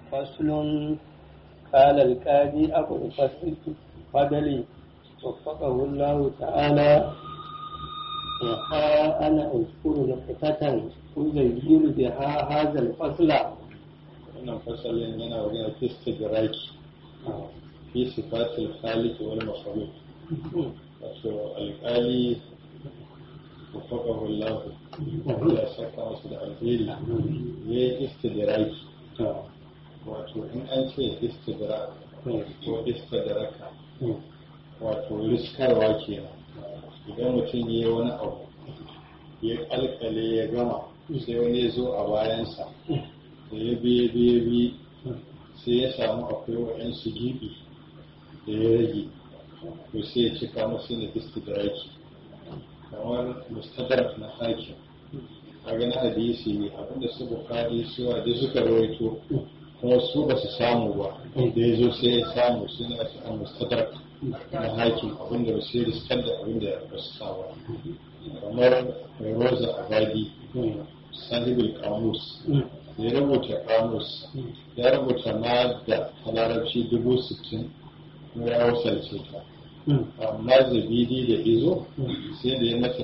فصل قال القاضي أبو الفصل فضلي وفقه الله تعالى وها أنا أذكر نقطة أزين بها هذا الفصل wannan fasalin yana wajen istidraki fi sifatil khaliq wal makhluq wato alƙali وفقه الله ya saka wasu da alheri ya yi istidraki wato in an ce istidrak ko istidraka wato riskarwa kenan idan mutum ya yi wani abu ya kalkale ya gama sai wani ya zo a bayansa da ya biye biye biye sai ya samu akwai waɗansu gibi da ya rage to sai ya cika masu ne istidraki kamar mustadrak na hakim a gani hadisi ne abinda su bukari suwa da suka rawaito kuma su ba su samu ba da ya zo sai ya samu suna su a mustadrak na hakim abinda ba sai riskar da abinda ba su sa ba kamar mai roza abadi sahibul kamus ya rubuta kamus ya rubuta ma da larabci dubu sittin kuma ya wasalce ta amma zabidi da izo sai da ya mata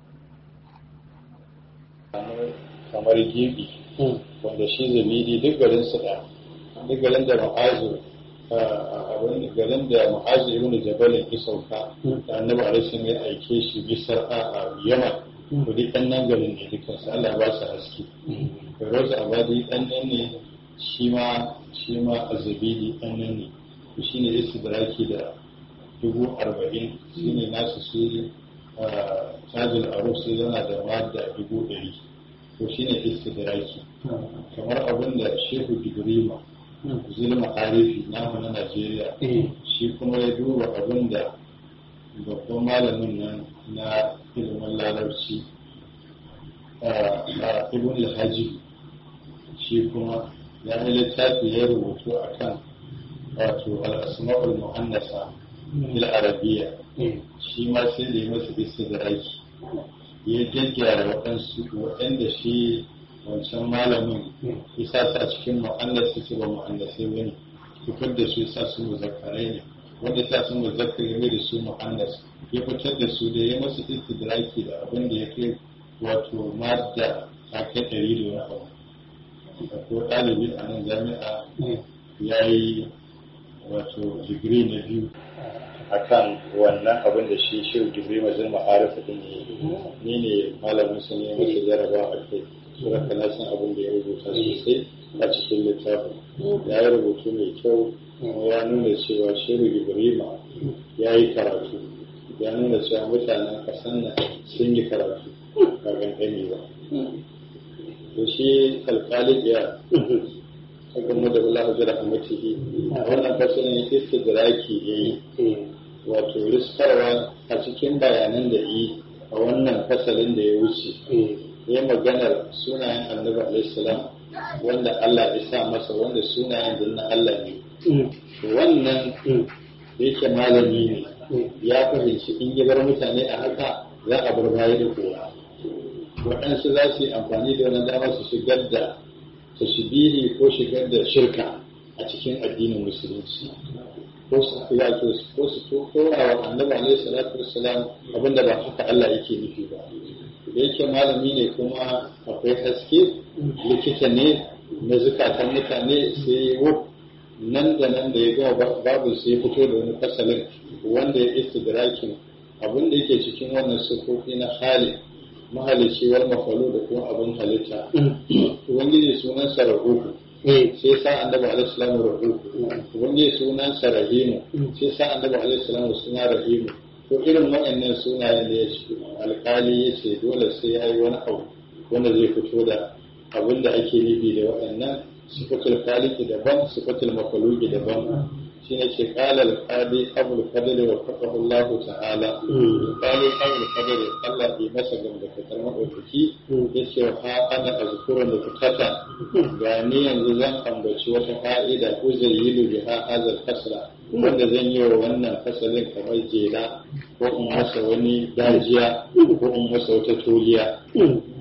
kamar gibi wanda shi zabidi duk garin su da duk garin da ma'azu abin garin da ma'azu ibn jabalin ya sauka da annabi alaihi ya aike shi bisar a yaman to duk ɗan nan garin ne dukkan su Allah ba su haske Feroz Abadi ɗan nan ne shi ma shi ma Azabidi ɗan nan ne to shine istidraki da dubu arba'in shine nasu su tajil aruf sai yana da madda dubu ɗari to shine istidraki kamar abin da Shehu Gibrima zulma arifi namu na Najeriya shi kuma ya duba abin da babban malamin nan na ilimin larabci a ibn al-haji shi kuma ya yi littafi ya rubutu a kan wato al-asma'ul muhannasa fil arabiyya shi ma sai da ya masa istidraki ya gyaggyara waɗansu waɗanda shi wancan malamin ya sa su a cikin muhannasa su ba muhannasai bane fitar da su ya sa su muzakkarai ne wanda ta sun muzakkar ya da su muhannas ya fitar da su da ya masu istidraki da abin da ya kai wato madda ta kai ɗari da wani abu ko ɗalibi a nan jami'a ya yi wato digiri na biyu akan wannan abin da shi shirin digiri mazin ma'arifa din ne ni ne malamin su ne masa jaraba a kai sura kana san abin da ya rubuta sosai a cikin littafin ya yi rubutu mai kyau ya nuna cewa shehu ibrahima ya yi karatu ya nuna cewa mutanen kasan nan sun yi karatu ba gangani ba to shi alkali ya hakan mu da bala hujjar rahmatihi a wannan fasalin istidraki ya yi wato riskarwa a cikin bayanan da yi a wannan fasalin da ya wuce ya maganar sunayen annabi alaihi salam wanda Allah ya sa masa wanda sunayen da na Allah ne wannan yake malami ne ya fahimci in ya bar mutane a haka za a bar baya da kowa waɗansu za su yi amfani da wani dama su shigar da tashbihi ko shigar da shirka a cikin addinin musulunci ko su wato ko su tora wa annabi alaihi salatu wassalam abinda ba haka Allah yake nufi ba da yake malami ne kuma akwai haske likita ne na zukatan mutane sai wuf nan da nan da ya gama babu sai ya fito da wani fasalin wanda ya istidrakin abin da yake cikin wannan sufofi na hali mahalici wal mafalu da kuma abin halitta ubangiji sunan sa rahuhu sai sa annabi alaihi salamu rahuhu ubangiji sunan sa rahimu sai sa annabi alaihi salamu suna rahimu to irin waɗannan sunayen da ya ce alkali ya ce dole sai ya yi wani abu wanda zai fito da abin da ake nufi da waɗannan sifatul khaliqi daban sifatul makhluqi daban shine ce qala al-qadi abul fadl wa faqahu Allah ta'ala qali abul fadl Allah ya masa gamba ta kalmar ofiki yace ha ana azkuru da kutata ga ni yanzu zan ambaci wata fa'ida ko zayyilu biha hadal kasra wanda zan yi wa wannan fasalin kamar jela ko in masa wani dajiya ko in masa wata toliya ba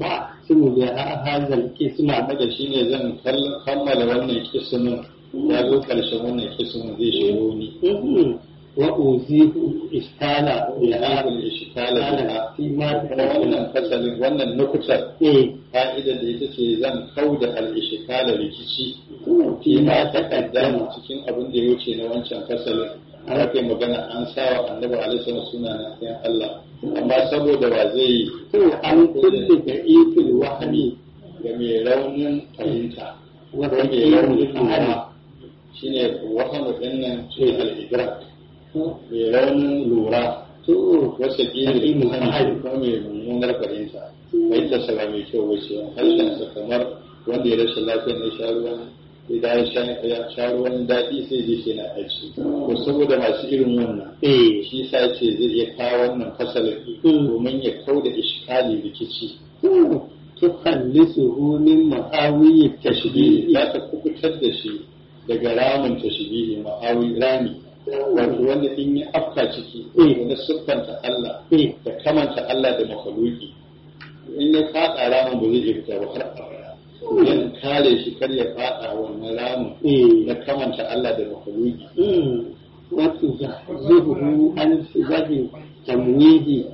أختم بها هذا القسم da shi ne zan kal- kammala wannan kismin ya zo ƙarshen wannan kismin zai shigo ni وأوزيه إشكال ya بها haɗin ishikala da فيما kuma wannan fasalin wannan nukutar إيه fa'idar da ita ce zan kau da al'ishikala rikici فيما fima تقدم takaddama cikin abin da ya wuce na wancan fasalin an aka yi magana an sawa annabi alaihi suna na ɗayan Allah amma saboda ba zai yi عن كل ضعيف الوهم ga mai raunin fahimta ko mai وثقيل raunin الفهم lura shine wahamu ɗin nan ce al'idrak mai raunin lura wasa ƙiri da sani ko mai mummunar fahimta fahimtar sa ba mai kyau wace harshen sa kamar wanda ya rashin lafiya na sha ruwan idan ya sha- ya sha ruwan daɗi sai zai ce na aiki to saboda masu irin wannan إيه shi sa ce zai iya kawo wannan fasalin domin ya kau da iskali rikici تخلصه من محاوي tashbihi التشبيه za ta kubutar da shi daga ramin tashbihi ma'awi rami wato wanda in ya afka ciki wanda siffanta Allah إيه da kamanta Allah da makhluki in ya fada ramin ba zai iya fita ba har abada yan kare shi kar ya fada wannan ramin إيه na kamanta Allah da makhluki وتزحزحه عن سبب تمويد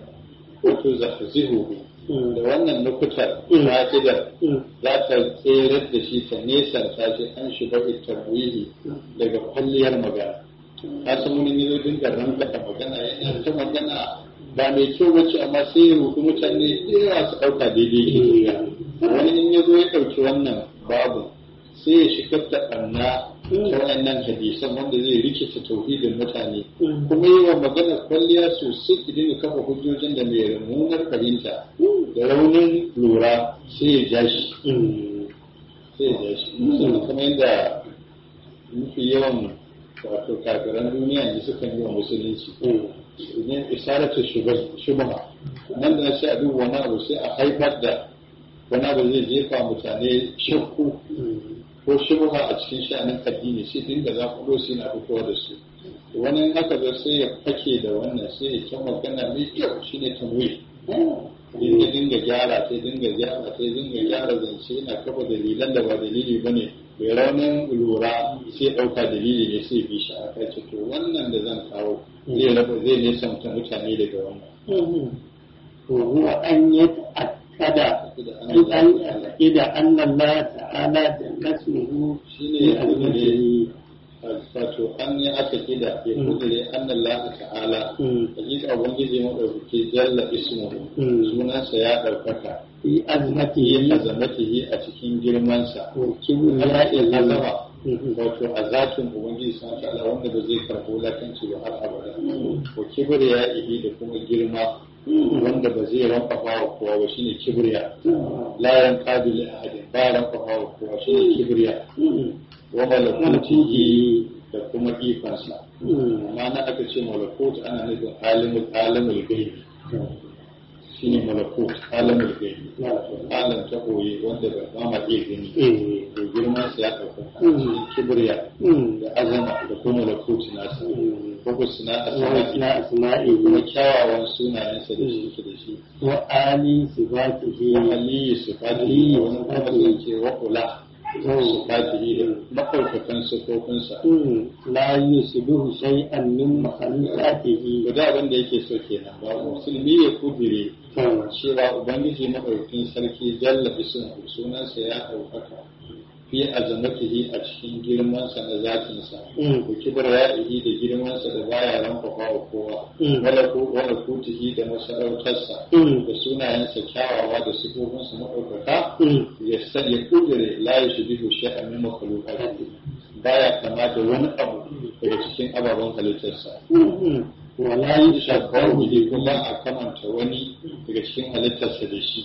wato zahzihu da wannan nukutar Mm. fa'idar za ta tserar da shi ta nesanta shi an shiga tarwihi daga kwalliyar magana ka san wani ne zai dinga ranka da magana yana ta magana ba mai kyau bace amma sai ya rubu mutane da yawa su ɗauka daidai ke tafiya wani in ya zo ya ɗauki wannan babu sai ya shigar da ɓanna ta wayannan hadisan wanda zai rikita tauhidin mutane kuma yi wa magana kwalliya sosai ki dinga kafa hujjojin da mai mummunar fahimta da raunin lura sai ya ja shi sai ya ja shi musamman kamar yadda mafi yawan wato kafiran duniya ne suka yi wa musulunci idan isaratu shubha nan da sai a duba wani abu sai a haifar da wani abu zai jefa mutane shakku ko shubha a cikin sha'anin addini sai dinga za ku sai na fitowa da su wani haka da sai ya fake da wannan sai ya kyan magana mai kyau shine tamwi ya dinga gyara sai dinga gyara sai dinga gyara zance yana kafa dalilan da ba dalili ba ne mai raunin lura sai ɗauka dalili ne sai bi shi a kai to wannan da zan kawo zai raba zai nesanta mutane daga wannan وهو أن يتأكد أن يتأكد أن الله تعالى جل اسمه shine في المسجد wato an yi aka kida ya kudure an Allah ta'ala hakika ubangiji madaukake jalla ismuhu sunansa ya ɗaukaka في yi أزمته azamatihi a cikin girmansa وكبرياء azama wato a zatin ubangiji san ta'ala wanda ba zai karɓo lakanci ba har abada ko kibriya ihi da kuma girma wanda ba zai rankwafa wa kowa ba shine kibriya la yanqadu li ahadin ba rankwafa wa kowa shine kibriya wa malakutihi da kuma ikonsa amma na aka ce malakut ana nufin alimul alimul gaibi shine malakut alimul gaibi alam ta koyi wanda ba ba ma iya gani to girman sa ya ɗauka shine kibriya da azama da kuma malakut nasa ko ku suna asma'i وحسن kuma أسمائه kyawawan sunayensa da shi ke da shi وآل صفاته aliyu sifatihi wani kuma zai ce wa kula sifatihi da maɗaukakan sifofinsa لا يشبه شيئا من مخلوقاته guda abin da yake so kenan ba musulmi ya kudire cewa ubangiji maɗaukin sarki jalla ismu sunansa ya ɗaukaka fi azamatihi a cikin girmansa na zatinsa ko kibar ya'ihi da girmansa da baya rankwafa wa kowa wala ko wala kutihi da masarautarsa da sunayensa kyawawa da sifofinsa maɗaukaka ya san ya kudire la yushbihu shay'an min makhluqatihi baya kama da wani abu daga cikin ababen halittarsa ولا shakar يشبه wuri kuma a kamanta wani daga cikin halittarsa da shi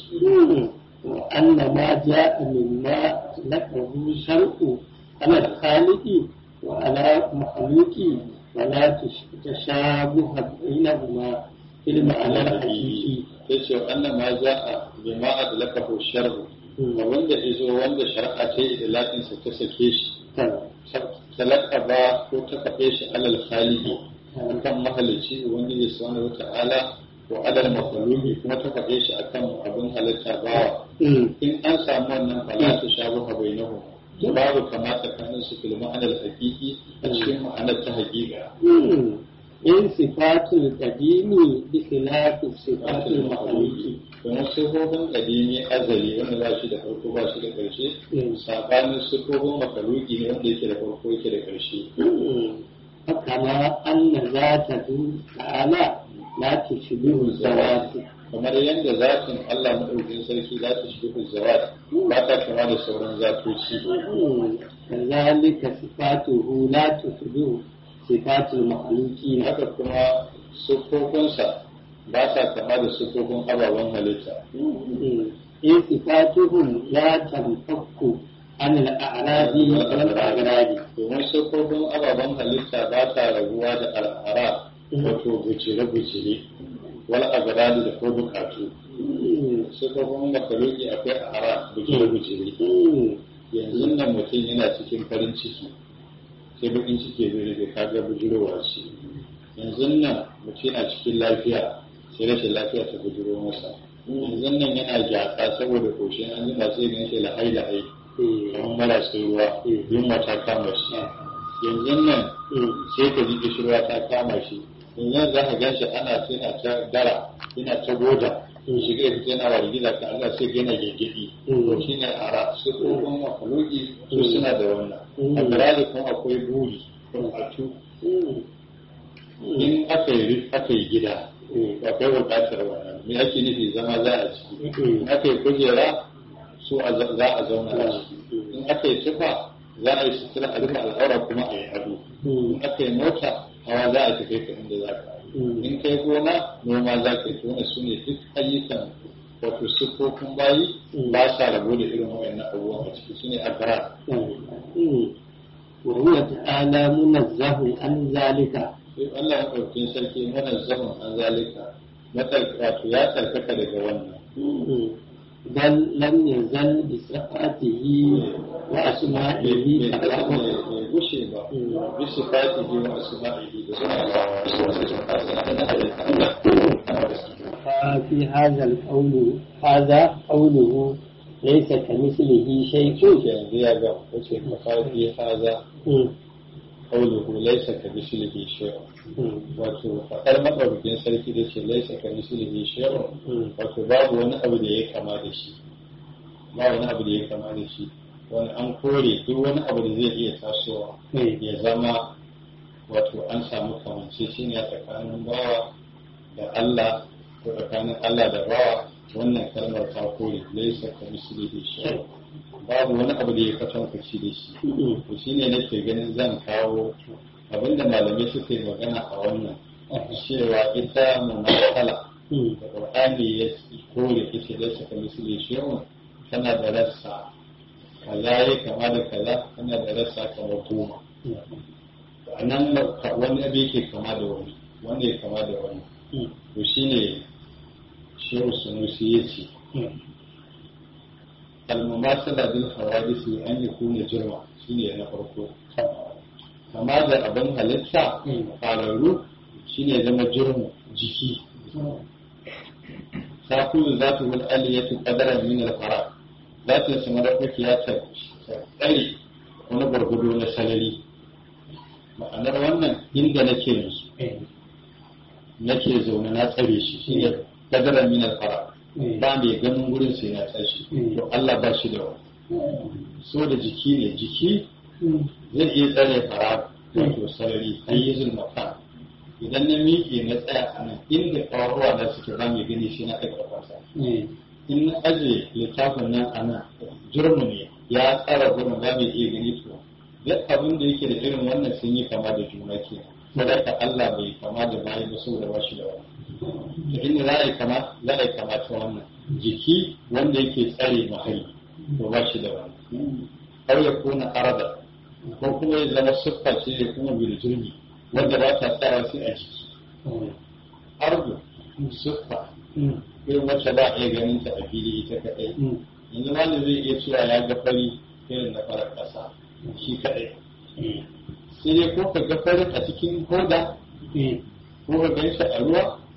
وأن ما جاء مما لقه شرع على الخالق وعلى مخلوق ولا تش- تشابه بينهما في المعنى الحقيقي ya ce wannan ma za a bima a da lakafu shar'u ga wanda izo wanda shari'a ta yi da latinsa ta sake shi ta lakaba ko ta kafe shi alal khalidi kan mahalicci ubangiji subhanahu wata'ala wa alal makhluqi kuma ta faɗe shi akan abin halitta bawa in an samu wannan fala ta shabu bainahum babu kama tsakanin su fil ma'anar hakiki a cikin ma'anar ta hakika in sifatul qadimi bi khilafi sifatul makhluqi kuma sifofin kadimi azali wanda ba shi da farko ba shi da ƙarshe sabanin sifofin makaluki ne wanda yake da farko yake da ƙarshe kama anna zatu ta'ala la tushbihu zawati kamar yadda zatin Allah madaukakin sarki za ta shi zawat ba ta kama da sauran zatoci kazalika sifatuhu la tushbihu sifatul makhluqin haka kuma siffofinsa ba sa kama da siffofin ababen halitta in sifatuhum la tanfakku an al-a'radi wal agradi domin siffofin ababen halitta ba sa rabuwa da al'ara wato bujire-bujire wal agradi da ko bukatu siffofin makaluki akwai a'ara bujire-bujire yanzu nan mutum yana cikin farin ciki sai bakin ciki zai rage kaga bujirowa ce yanzu nan mutum yana cikin lafiya sai rashin lafiya ta bujiro masa yanzu nan yana gyatsa saboda koshin an jima sai ganin shi lahai lahai kamar marasa ruwa yunwa ta kama shi yanzu nan sai ka ji kishirwa ta kama shi yanzu za ka gan shi ana yana ta dara yana ta goda shiga ya fita yana wargiza ka Allah sai ga yana gengedi to shine ara su tsohon makalogi su suna da wannan a birane kuma akwai buri bukatu in aka yi aka yi gida akwai bukatar wannan me ake nufi zama za a ciki in aka yi kujera su za a zauna a ciki in aka yi tufa za a yi sutura a rufe al'aura kuma a yi ado in aka yi mota hawa za a tafi ka inda za ka in kai gona noma za ka yi tona su ne duk ayyukan wato siffofin bayi ba sa rabo da irin wayannan abubuwan a ciki su ne agara وهو تعالى منزه عن ذلك sai Allah ya ɗauki sarki mana zaman an zalika wato ya tsarkaka daga wannan بل لم يزل بصفاته وأسمائه bai gushe ba bisa fatihi wa asma'ihi da ففي هذا القول هذا قوله ليس كمثله شيء yanzu ya ga wace kafafi haza qawluhu laysa ka mislihi shay'un wato faɗar maɗaukakin sarki da ce laisa ka mislihi shay'un wato babu wani abu da ya kama da shi ba wani abu da ya kama da shi wani an kore duk wani abu da zai iya tasowa ya zama wato an samu kamanceceniya tsakanin bawa da Allah ko tsakanin Allah da bawa wannan kalmar ta kore laisa ka mislihi shay'un babu wani abu da ya kwatankwaci da shi to shine nake ganin zan kawo abinda malamai suka yi magana a wannan cewa ita mumasala da qur'ani ya kore ita da suka misali shehun tana da rassa kaza ya kama da kaza tana da rassa kamar goma a nan wani abu yake kama da wani wanda ya kama da wani to shine shehu sunusi ya ce almumasala bil hawadisi an yakuna jirma shine na farko kama da abin halitta fararru shine zama jirmu jiki sakulu za ta wani aliyatu kadaran min al-fara za ta sama da kuke ya ta tsare wani gwargwado na salari ma'anar wannan inda nake yanzu nake zaune na tsare shi shine kadaran min al-fara ba mai ganin gurin sai na tashi to Allah ba shi da wani so da jiki ne jiki zai iya tsare fara wato sarari hayyizul makan idan na miƙe na tsaya a nan inda ƙawarwa na suke ba mai gani shi na ɗaga ƙafarsa in na aje littafin nan a nan jurmu ne ya tsara gurin ba mai iya gani to duk abin da yake da irin wannan sun yi kama da juna ke sadaka Allah bai kama da bayi ba saboda ba shi da wani to inda za a yi kama za a yi kama ta wannan jiki wanda yake tsare mahalli to ba shi da wani har ya kona arada ko kuma ya zama siffa ce ya kuma biljirgi wanda ba ta tsara sai a jiki ardu siffa irin wacce ba a iya ganin ta a fili ita kaɗai yanzu wanda zai iya cewa ya ga fari irin na farar ƙasa shi kaɗai sai dai ko ka ga farin a cikin hoda ko ka gan shi a ruwa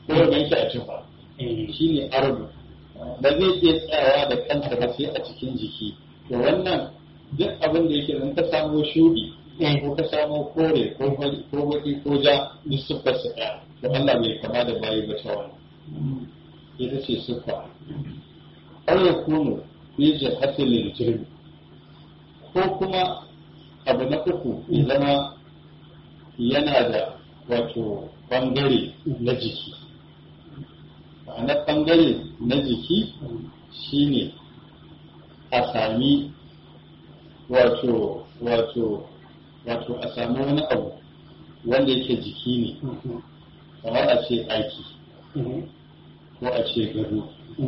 ko ya ganshi a tufa shi ne ardu ba zai iya tsayawa da kansa ba sai a cikin jiki to wannan duk abin da yake in ka samo shuɗi ko ka samo kore ko baki ko ja duk siffar su ɗaya to Allah bai kama da bayi ba ta wannan ita ce siffa aw yakunu fi jihatil jirmi ko kuma abu na uku ya zama yana da wato bangare na jiki ma'anar bangare na jiki shine a sami wato wato wato a sami wani abu wanda yake jiki ne kamar a ce aiki ko a ce gado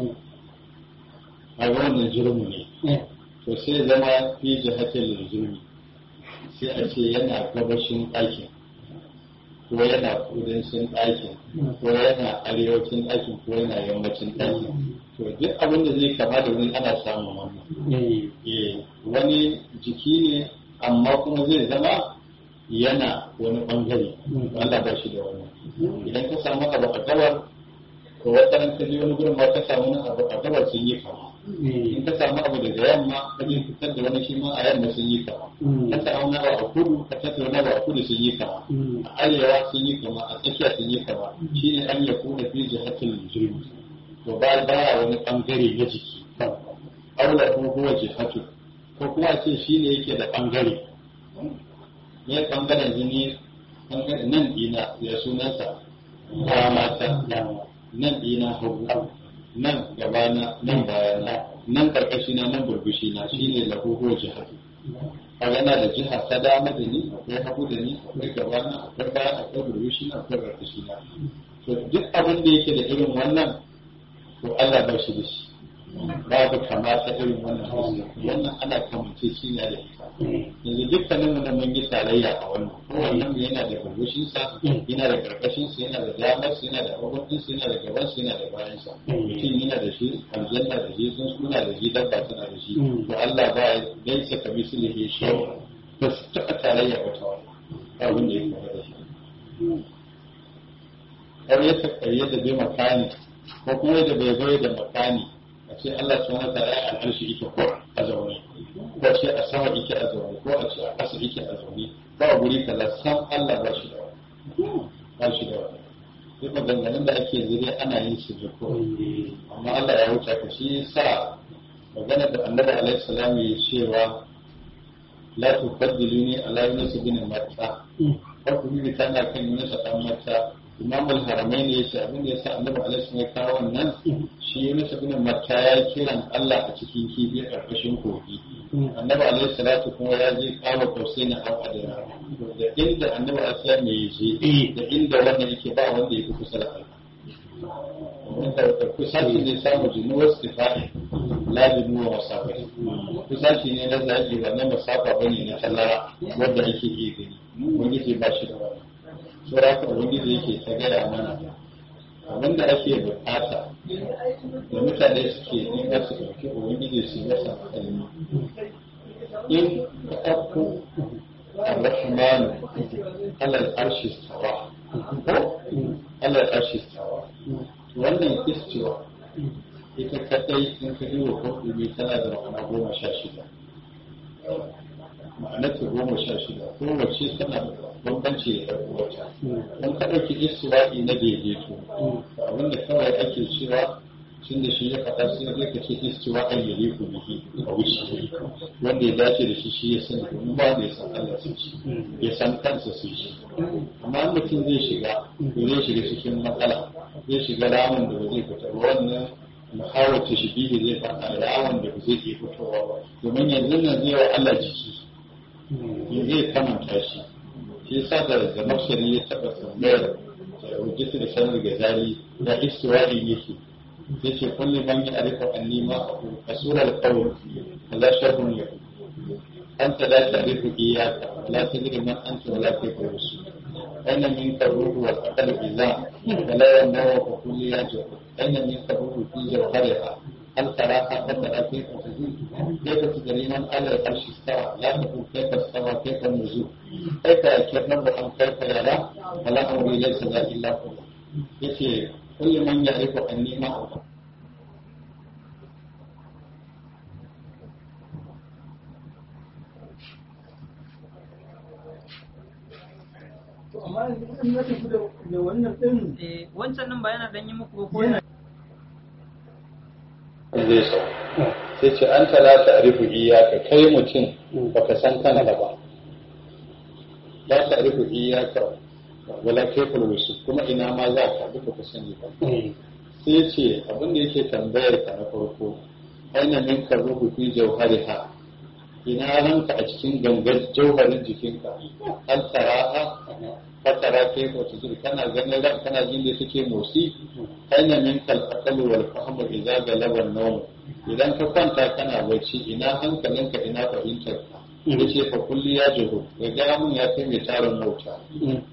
a wannan jirmu ne to sai zama fi jihatin jirmi sai a ce yana gabashin ɗakin ko yana kudancin ɗakin ko yana arewacin ɗakin ko yana yammacin ɗakin to duk abin da zai kama da wani ana samun wannan wani jiki ne amma kuma zai zama yana wani ɓangare Allah ba shi da wannan idan ka samu abu a gabar to wata ka je wani gurin ma ka samu abu a gabar sun yi kama in ka samu abu daga yamma ka je fitar da wani shi ma a yamma sun yi kama ka samu na a kudu ka tattara na a kudu sun yi kama a arewa sun yi kama a tsakiya sun yi kama shine an ya kuna fi jihatul jirgi to ba baya wani bangare na jiki aula ko huwa jihatu ko kuma ce shine yake da bangare ne bangaren jini bangaren nan dina ya sunansa mata nan dina hagu nan gabana nan bayana nan karkashina nan burbushina shine lahuhuwar jihatu kaga yana da jiha ta dama da ni akwai hagu da ni akwai gabana akwai baya akwai burbushina akwai karkashina to duk abin da yake da irin wannan to Allah ba shi da shi babu kamata irin wannan wannan ana kamance shi ne da ita yanzu dukkanin mu mun yi tarayya a wannan kowannen yana da burbushin sa yana da karkashin sa yana da damar sa yana da abubuwan sa yana da gaban sa yana da bayan sa mutum yana da shi aljanna da shi sun suna da shi dabba tana da shi to Allah ba ya dai saka mislihi shi ba su taɓa tarayya ba ta wannan abin da ya kama da shi har ya taƙayyar da bai makani ko kuma yadda bai bai da makani a ce Allah subhanahu wa ta'ala ya al'arshi yake ko a zaune ko a ce a sama yake a zaune ko a ce a ƙasa yake a zaune ba a guri kaza san Allah ba shi da wani ba shi da wani duk maganganun da ake yanzu dai ana yin su ko amma Allah ya wuce ka shi sa magana da annabi alaihi salam ya cewa la tubaddiluni ala yunus bin matta ko ku yi tana kan yunus dan matta imam al-haramain ya ce abin da ya sa annabi alaihi ya kawo wannan shi Yunus ibn Matta ya kiran Allah a cikin kifi a ƙarƙashin kogi annabi alaihi salatu kuma ya je kawo kausaini a adana da inda annabi alaihi mai je da inda wannan yake ba wanda yake kusa da Allah wanda kusaci ne samu jini wasu tifa'i lazimi wa masafa kusaci ne na zaki ba na masafa bane na tallara wanda ake iya gani wani ce ba shi da wani saboda haka ubangiji yake ta gaya mana abin da ake bukata da mutane suke nema su ɗauki ubangiji su masa kalmi in ka ɗauko الرحمن على العرش استوى على العرش استوى wannan istiwa ita kadai in ka yi wa kwakwumi tana da ma'ana goma sha shida ma'anarta goma sha shida kowace tana da bambanci da wata don ka ɗauki istiwa'i na daidaito abinda kawai ake cewa tun da shi ya faɗa sai zai ka ce istiwa an yi ku bihi a wuce wanda ya dace da shi shi ya sani domin ba da ya san Allah sai shi ya san kansa sai shi amma mutum zai shiga to zai shiga cikin matsala zai shiga ramin da ba zai fita ba wannan muhawar ta shi zai faɗa ramin da ba zai iya fitowa ba domin yanzu nan zai wa Allah jiki ya zai kamanta shi shi yasa da da mafsari ya taɓa tambayar hujjatu da sanar ga zari da istiwa'i yake yace kulli man ya'rifu anni ma aqul kasura al-qawl la sharrun lahu anta la ta'rifu iyyaka la tadri man anta wa la kayfa rusul أين منك الروح والعقل إذا فلا ينبغي كلياته أين منك الروح في جوهرها هل تراها بدأ كيف تزول كيف تدري من على العرش استوى لا تقول كيف استوى كيف النزول كيف يكرم أم كيف يرى فلا أمري ليس لا إلا هو yace kullu man ya'rifu anni ma'ahu to amma in na tafi da wannan din Eh, wancan nan ba yana dan yi muku ba ko yana zai sau sai ce an talata a rufu iyaka kai mutum baka san kanka ba la ta rufu iyaka wala kayfal wasu kuma ina ma za ka duka ka sani ba sai ce abin da yake tambayar ka na farko aina min ka ruhu fi jauhariha ina ranka a cikin gangar jauharin jikinka an taraha ka tara kai ko tudur kana ganin ran kana jin da take motsi aina min kal aqalu wal fahmu idza galaba an-nawm idan ka kwanta kana bacci ina hankalinka ina fahimtar ka yace fa kulli ya juhu ya ga mun ya kai mai tarin mota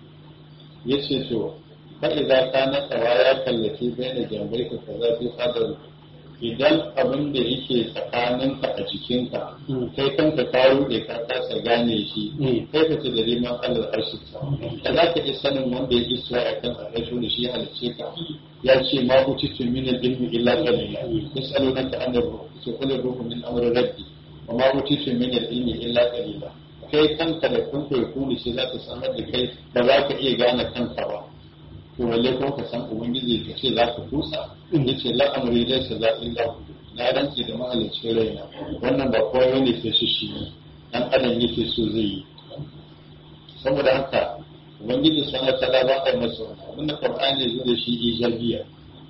yace to fa idza kana tawa ya kallafi baina jambai ka kaza fi fadar idan abin da yake tsakaninka a jikinka kai kanka ka rude ka kasa gane shi kai ka ce da liman Allah arshi ta da za ka iya sanin wanda ya isra a kan arshi da shi ya halicce ka ya ce ma utitu min al-ilmi illa qalila yasalunaka an ruh ce kullu ruhu min amri rabbi wa ma utitu min al-ilmi illa qalila kai kanka da kanka ya kuni shi za ka samar da kai ba za ka iya gane kanka ba to walle ko ka san ubangiji ka ce za ka kusa ya ce la'amari dai sa za illa na rantsi da mahalicin raina wannan ba kowa ne ke shi shi dan adam yake so zai yi saboda haka ubangiji sana tala ba a yi masa wani abinda qur'ani ya zo da shi ijabiya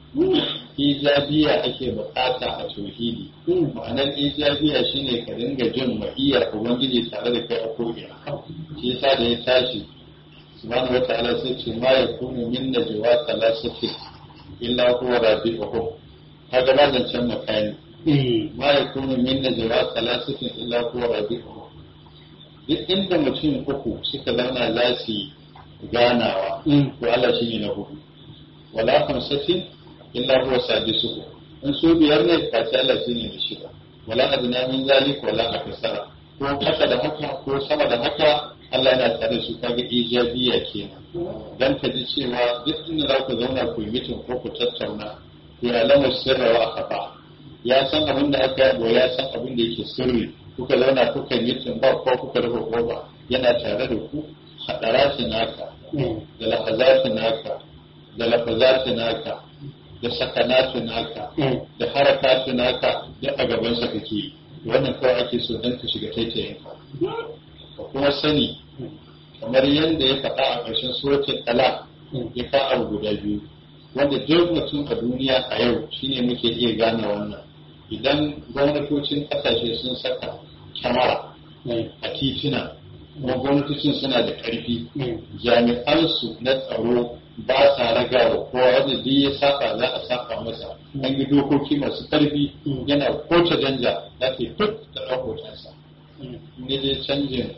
ijabiya ake bukata a tauhidi ma'anar ijabiya shine ka dinga jin ma'iyar ubangiji tare da kai a ko'ina shi yasa da ya tashi subhanahu wa ta'ala sai ce ma yakunu min najwa thalathatin illa huwa rabi'uhum kaga ba zancen makani ma yakunu min najwa thalathatin illa huwa rabi'uhum duk inda mutum uku suka zauna za su yi ganawa to Allah shine na hudu wala khamsatin illa huwa sadisuhu in su biyar ne ka ce Allah shine na shida wala adna min zalik wala akasara ko kasa da haka ko sama da haka Allah yana tare su kaga ijabiya kenan dan ka ji cewa duk inda za ku zauna ku yi mitin ko ku tattauna ku ya lamu sirra wa akafa ya san abin da aka yabo ya san abin da yake sirri kuka zauna kuka yi mitin ba ko kuka rufe koba yana tare da ku hadarati naka da lahazati naka da lafazati naka da sakanatu naka da harakatu naka duk a gabansa kake yi wannan kawai ake so dan ka shiga taitayinka ka kuma sani kamar yadda ya faɗa a ƙarshen suratul talaq ya ka abu guda biyu wanda duk mutum a duniya a yau shine muke iya gane wannan idan gwamnatocin ƙasashe sun saka kyamara a titina kuma gwamnatocin suna da ƙarfi jami'ansu na tsaro ba sa raga wa kowa wanda duk ya saka za a saka masa an yi dokoki masu ƙarfi yana koce danja za ta yi duk da rahotonsa ne dai canjin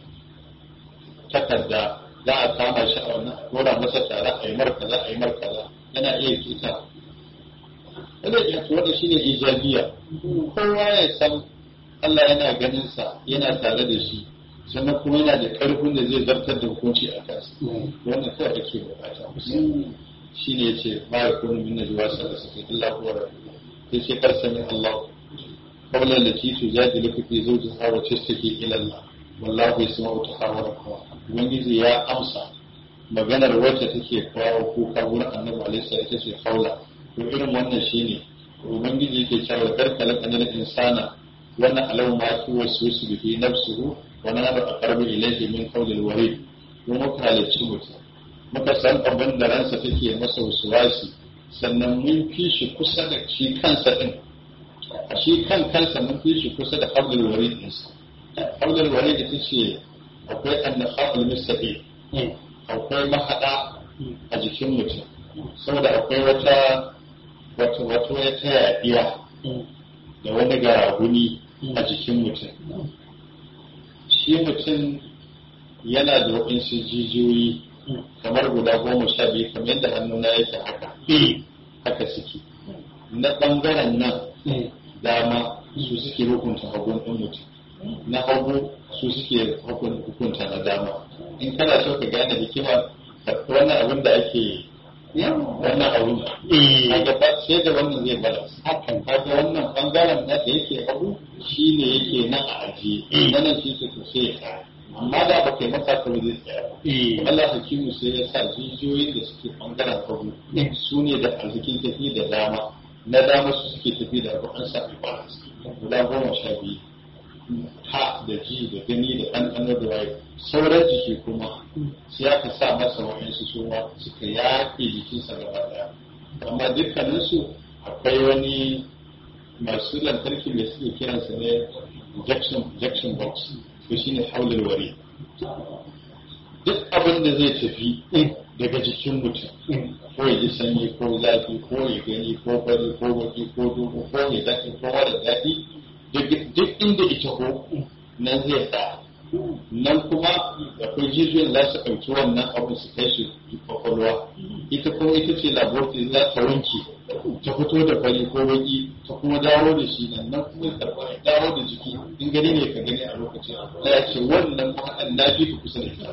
takarda za a kama shi a wannan dora masa tare a yi markaza a yi markaza yana iya kita wanda ya tuwa da shi ne ijabiya kowa ya san Allah yana ganin sa yana tare da shi sannan kuma yana da karfin da zai zartar da hukunci a kansa wannan kawai ake bukata shi ne ce ma ya kunu min najwa sallallahu alaihi illa huwa rabbuh sai ce kar sami Allah qawlan lati tujadiluka fi zawjiha wa tashtaki ila Allah wallahu yasma'u tahawurakum ubangiji ya amsa maganar wacce take kawo kuka wurin annabi alaihi ita ce haula to irin wannan shine ubangiji yake cewa karkala kanal insana wannan alau ma fi waswisu bi nafsihi wa nahnu aqrabu ilayhi min qawlil warid mu muka halicci mutum muka san abin da ransa take masa wasuwasi sannan mun fi shi kusa da shi kansa din a shi kan kansa mun fi shi kusa da qawlil warid ɗinsa qawlil warid ita ce akwai annaqa'ul mustaqim akwai mahada a jikin mutum saboda akwai wata wata wata wata yaɗiya da wani garaguni a jikin mutum shi mutum yana da waɗansu jijiyoyi kamar guda goma sha biyu kamar yadda hannuna yake haka haka suke na ɓangaren nan dama su suke hukunta hagun ɗin mutum na hagu su suke hukunta na dama in kana so ka gane hikima wannan abin da ake wannan abu kaga ba sai da wannan zai balance hakan kaga wannan bangaren na da yake abu shine yake nan a ajiye nan shi ke to sai ya tsaya amma da ba kai masa ka zai tsaya Allah hakimu sai ya sa jijiyoyin da suke bangaren hagu su ne da arzikin tafi da dama na dama su suke tafi da abu an sa balance guda goma sha biyu ha da ji da gani da ɗanɗano da waye sauran jiki kuma sai aka sa masa wa'insu suma suka yaƙe jikinsa gaba ɗaya amma dukkaninsu akwai wani masu lantarki mai suke kiransa ne jackson box to shine haulul wari duk abin da zai tafi daga jikin mutum ko ya ji sanyi ko zafi ko ya gani ko fari ko baki ko dogo ko ya daɗi ko mara daɗi duk inda ita ko nan zai tsaya nan kuma akwai jijiyoyin za su ɗauki wannan abin su kai shi kwakwalwa ita kuma ita ce laboratory za ta wanke ta fito da fari ko baki ta kuma dawo da shi nan nan kuma ta dawo da jiki in gani ne ka gani a lokacin da ya ce wannan mahaɗan na fi ka kusa da ita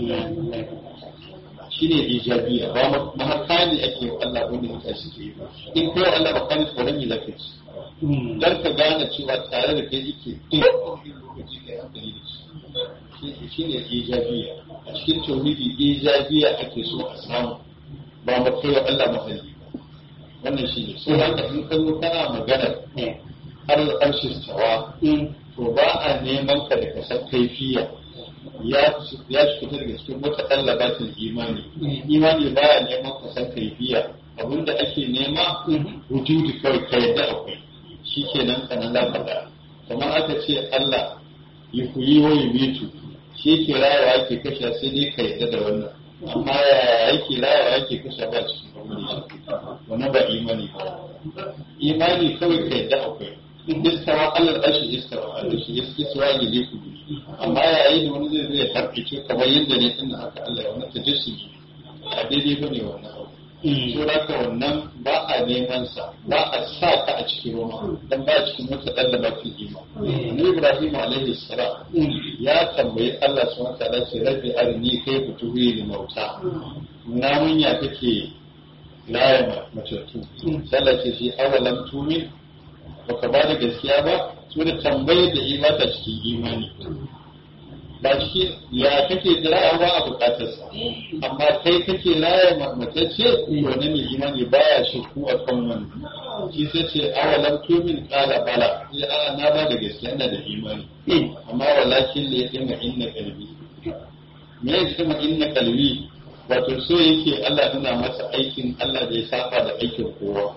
shi ne ijabiya ba mahaka ne ake wa Allah wanda mutane suke yi ba in kai Allah ba kan tsoron yi lafiya dan ka gane cewa tare da kai yake duk lokaci kai hankali da shi shi ne ijabiya a cikin tauhidi ijabiya ake so a samu ba mu kai wa Allah mahalli ba wannan shi ne so haka in ka zo kana magana har arshi tawa to ba a neman ka da kasar kaifiya ya fita daga cikin wata ɗallabatin imani imani ba ya neman kasar kaifiya abinda ake nema wujudi kawai ka yadda akwai shi ke nan kanan za ka da kamar aka ce Allah yi ku yi wa mitu shi ke rayawa yake kashe sai dai ka yadda da wannan amma yaya yake rayawa yake kashe ba cikin kamar shi wannan ba imani ba imani kawai ka yadda akwai istawa Allah ashi istawa Allah shi istawa ya je ku amma yayin da wani zai zai harkice kamar yadda ne tun haka Allah ya wannan tajassudi a daidai bane wannan abu so haka wannan ba a neman sa ba a sa ka a cikin roma dan ba cikin wata dan da bakin ima ni Ibrahim alaihi salam ya tambayi Allah subhanahu wa ta'ala ce rabbi arini kai futuhi li mauta na mun ya kake laya matattu sallah ce shi awalam tumin baka ba da gaskiya ba su da tambayar da ima ta cikin imani ba cikin ya kake raya ba a bukatarsa amma kai kake raya matacce to ne mai imani baya shakku a kan wani shi sai ce awalam tumin kala bala sai a na ba da gaskiya ina da imani amma walakin da ya dinga inna kalbi me ya dinga inna kalbi wato so yake Allah nuna masa aikin Allah da ya saba da aikin kowa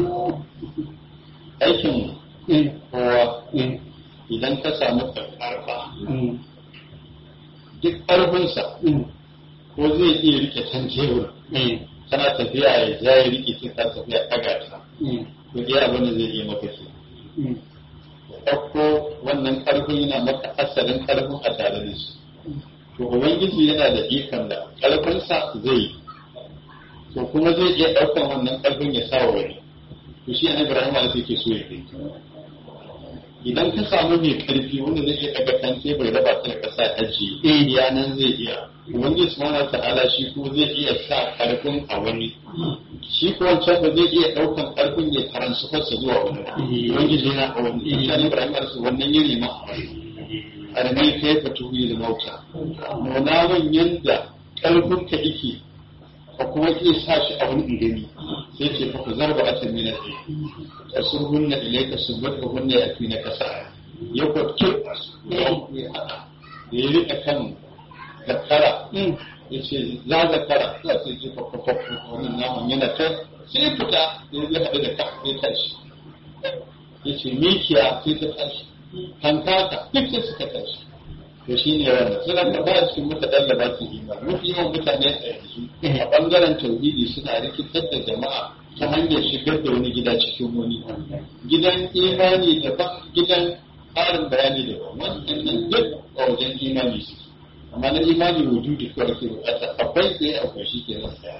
aikin kowa idan ka samu karfa duk ƙarfinsa ko zai iya rike can tebur kana tafiya ya ja ya rike sai ka tafiya ɗaga ta to iya abin da zai iya maka ke ɗauko wannan ƙarfin yana maka asalin ƙarfin a tare da shi to ubangiji yana da ikon da ƙarfinsa zai yi to kuma zai iya ɗaukan wannan ƙarfin ya sa wa wani to shi an ibrahim ala ke so ya kai idan ka samu mai karfi wanda zai iya daga kan tebur raba ta da kasa aji iya nan zai iya ubangiji subhanahu ta'ala shi ko zai iya sa karfin a wani shi ko wancan ba zai iya daukan karfin ya karansu fasa zuwa wani ubangiji yana a wani shi ibrahim ala wannan yiri ma a wani armi kai ka tuhi da mauta nuna man yanda karfin ka yake ka kuma iya sa shi a wani ingani sai ce fa ku zarba a tamina ɗaya ka sun hunna ilai ka sun bata hunna ya fi na kasa ya kwakke ya haɗa da ya riƙa kan zakara ya ce za zakara za su ji kwakwakwakwa wannan naman yana ta sai fita ya zai haɗu da ka ya tashi ya ce mikiya sai ta tashi hankaka duk sai suka tashi to shi ne wannan suna ka ba cikin muka dan da ba su imani mafi yawan mutane a yanzu a bangaren tauhidi suna rikitar da jama'a ta hanyar shigar da wani gida cikin wani gidan imani daban gidan tsarin bayani daban wannan duk a wajen imani su amma na imani wujudi kawai ke bukata akwai sai akwai shi ke nan tsaya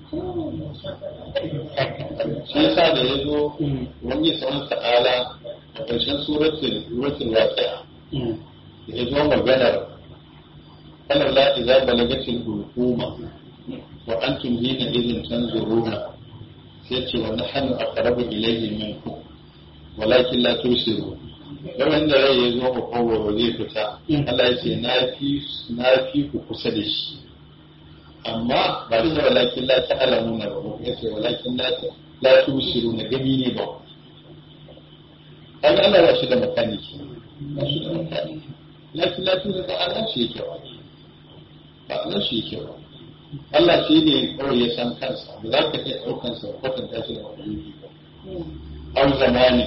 shi yasa da ya zo wani sauran ta'ala a ƙarshen suratul waqi'a ya zo maganar kalar la idza balagatil hulquma wa antum hina idin tanzuruna sai ce wa nahnu aqrabu ilayhi minkum walakin la tusiru yawan da rai ya zo makogoro zai fita Allah ya ce na fi na fi ku kusa da shi amma ba shi walakin la ta'lamuna ba ya ce walakin la la tusiru na gani ne ba kaga Allah ba shi da makaniki ba shi da makaniki lakin la tusiru ba Allah shi yake ba ba Allah shi yake ba Allah shi ne kawai ya san kansa ba za ka iya ɗaukan sa kwatanta shi da makaniki ba au zamani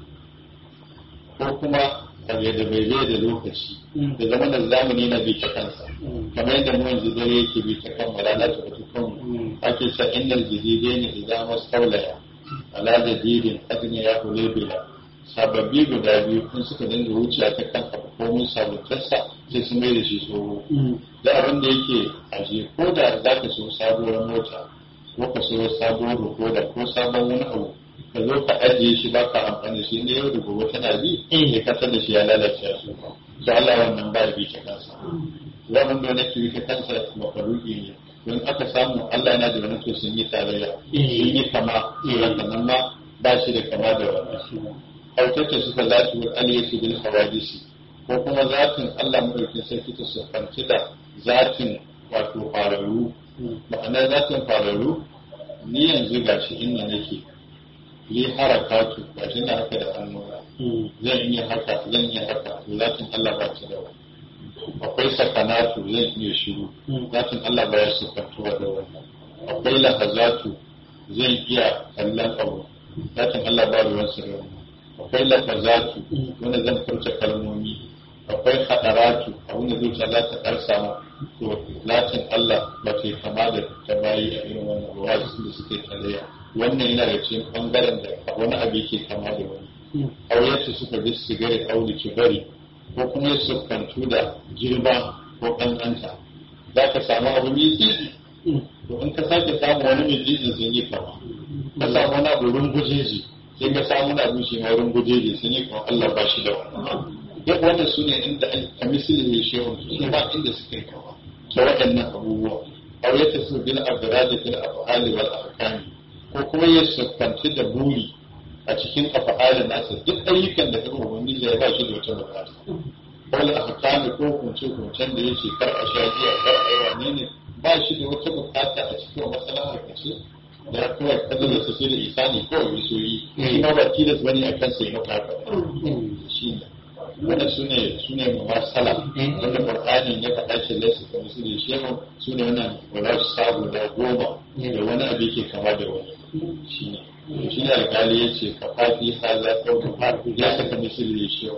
ko kuma abu da bai bai da lokaci da zama da zamani na bi ta kansa kamar yadda mu yanzu dare yake bi ta kan rana ta bata kan ake sa innal jadidaini idan mastaulaya ala jadidin adni ya hule bila sababbi guda biyu kun suka dinga wuciya ta kan abu ko mun sabuntarsa sai su mai da shi tsoro da abin da yake aje ko da za ka so sabuwar mota ko ka so sabuwar rikoda ko sabon wani abu ka zo ka ajiye shi ba ka amfani shi ne yau da gobe tana bi ya kasar da shi ya lalace ya su to Allah wannan ba bi ta kansa wannan da nake bi ta kansa makaruki ne don aka samu Allah yana da wani to sun yi tarayya sun yi kama sannan ma ba shi da kama da wannan hautacce suka zaci wa aliyatu bil hawadisi ko kuma zatin Allah madaukin sarki ta sufanci da zatin wato fararru ma'ana zatin fararru ni yanzu gashi inda nake yi harakatu ba shi na haka da hannuna zan iya haka zan iya haka zatin Allah ba ta da wani akwai sakanatu zan iya shiru zatin Allah ba ya sukantuwa da wannan akwai lahazatu zan iya kallon abu zatin Allah ba ruwan sa da wannan akwai lafazatu wanda zan furta kalmomi akwai hadaratu abin da zuciya za ta karsa ma to latin Allah ba ta kama da ta bayi a irin wannan ruwa da suke tarayya wannan yana da cikin bangaren da wani abu yake kama da wani auyarsu suka bi sigari auli bari ko kuma ya siffantu da girma ko ƙanƙanta za ka samu abu mai tsitsi to in ka sake samu wani mai tsitsi sun yi kama ka samu wani abu rungujeji sai ka samu wani abu shi ma rungujeji sun yi kama Allah ba shi da wannan duk wannan su ne inda a misali ne shehun su ba inda suka yi kama da waɗannan abubuwa auyarsu su bil abdurradi fil af'ali wal ahkami ko kuma ya siffanci da buri a cikin afa'alin nasa duk ayyukan da kuma ubangiji ya ba shi da wata bukata wala ahkami ko kunce kuncen da yake kar a sha giya kar a yi wane ne ba shi da wata bukata a cikin matsalar harkace da ya kawai kada da su sai da isani kawai ya so yi shi ma ba tilas bane a kan sai maka shi ne wannan su ne su ne masala wanda qur'ani ya faɗa ce laysa ka misali shehu su ne wannan wala su sabu da goma da wani abu yake kama da wani shi ne shi ne alkali ya ce ka fafi haza ko ka ya saka misali shehu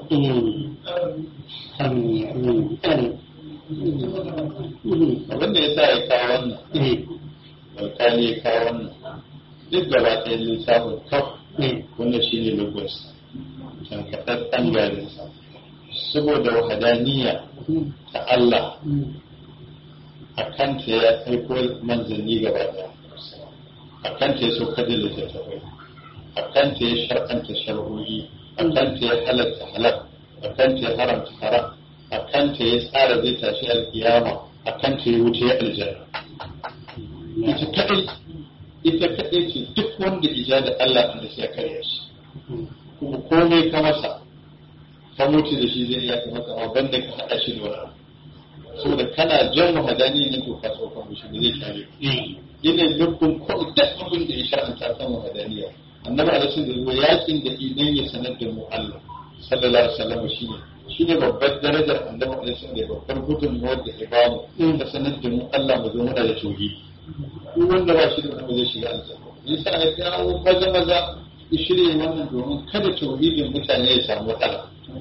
abin da ya sa ya kawo wannan alkali ya kawo wannan duk gaba ɗaya lissafin kaf wanda shi ne lagos tankaɗaɗɗen garinsa saboda wahadaniya ta Allah a kanta ya aiko manzanni gaba ɗaya a kanta ya sauka da littattafai a kanta ya shar'anta shar'o'i a kanta ya halatta halal a kanta ya haramta haram a kanta ya tsara zai tashi alkiyama a kanta ya wuce aljanna ita kaɗai ita kaɗai ce duk wanda ija da Allah da sai ya karya shi kuma komai ka masa ka mutu da shi zai iya ka masa amma banda ka haɗa shi da wani saboda kana jan wahadani ne to ka tsofa mishi da zai kare ina nufin ko duk abin da ya sha'anta kan wahadaniya annabi alaihi da zuwa yakin da idan ya sanar da mu Allah sallallahu alaihi wasallam shine shine babbar darajar annabi alaihi da babbar gudunmuwar da ya bamu ta sanar da mu Allah mu zo muna da tauhidi duk wanda ba shi da kuma zai shiga aljanna yasa ya kawo maza maza ya shirya wannan domin kada tauhidin mutane ya samu matsala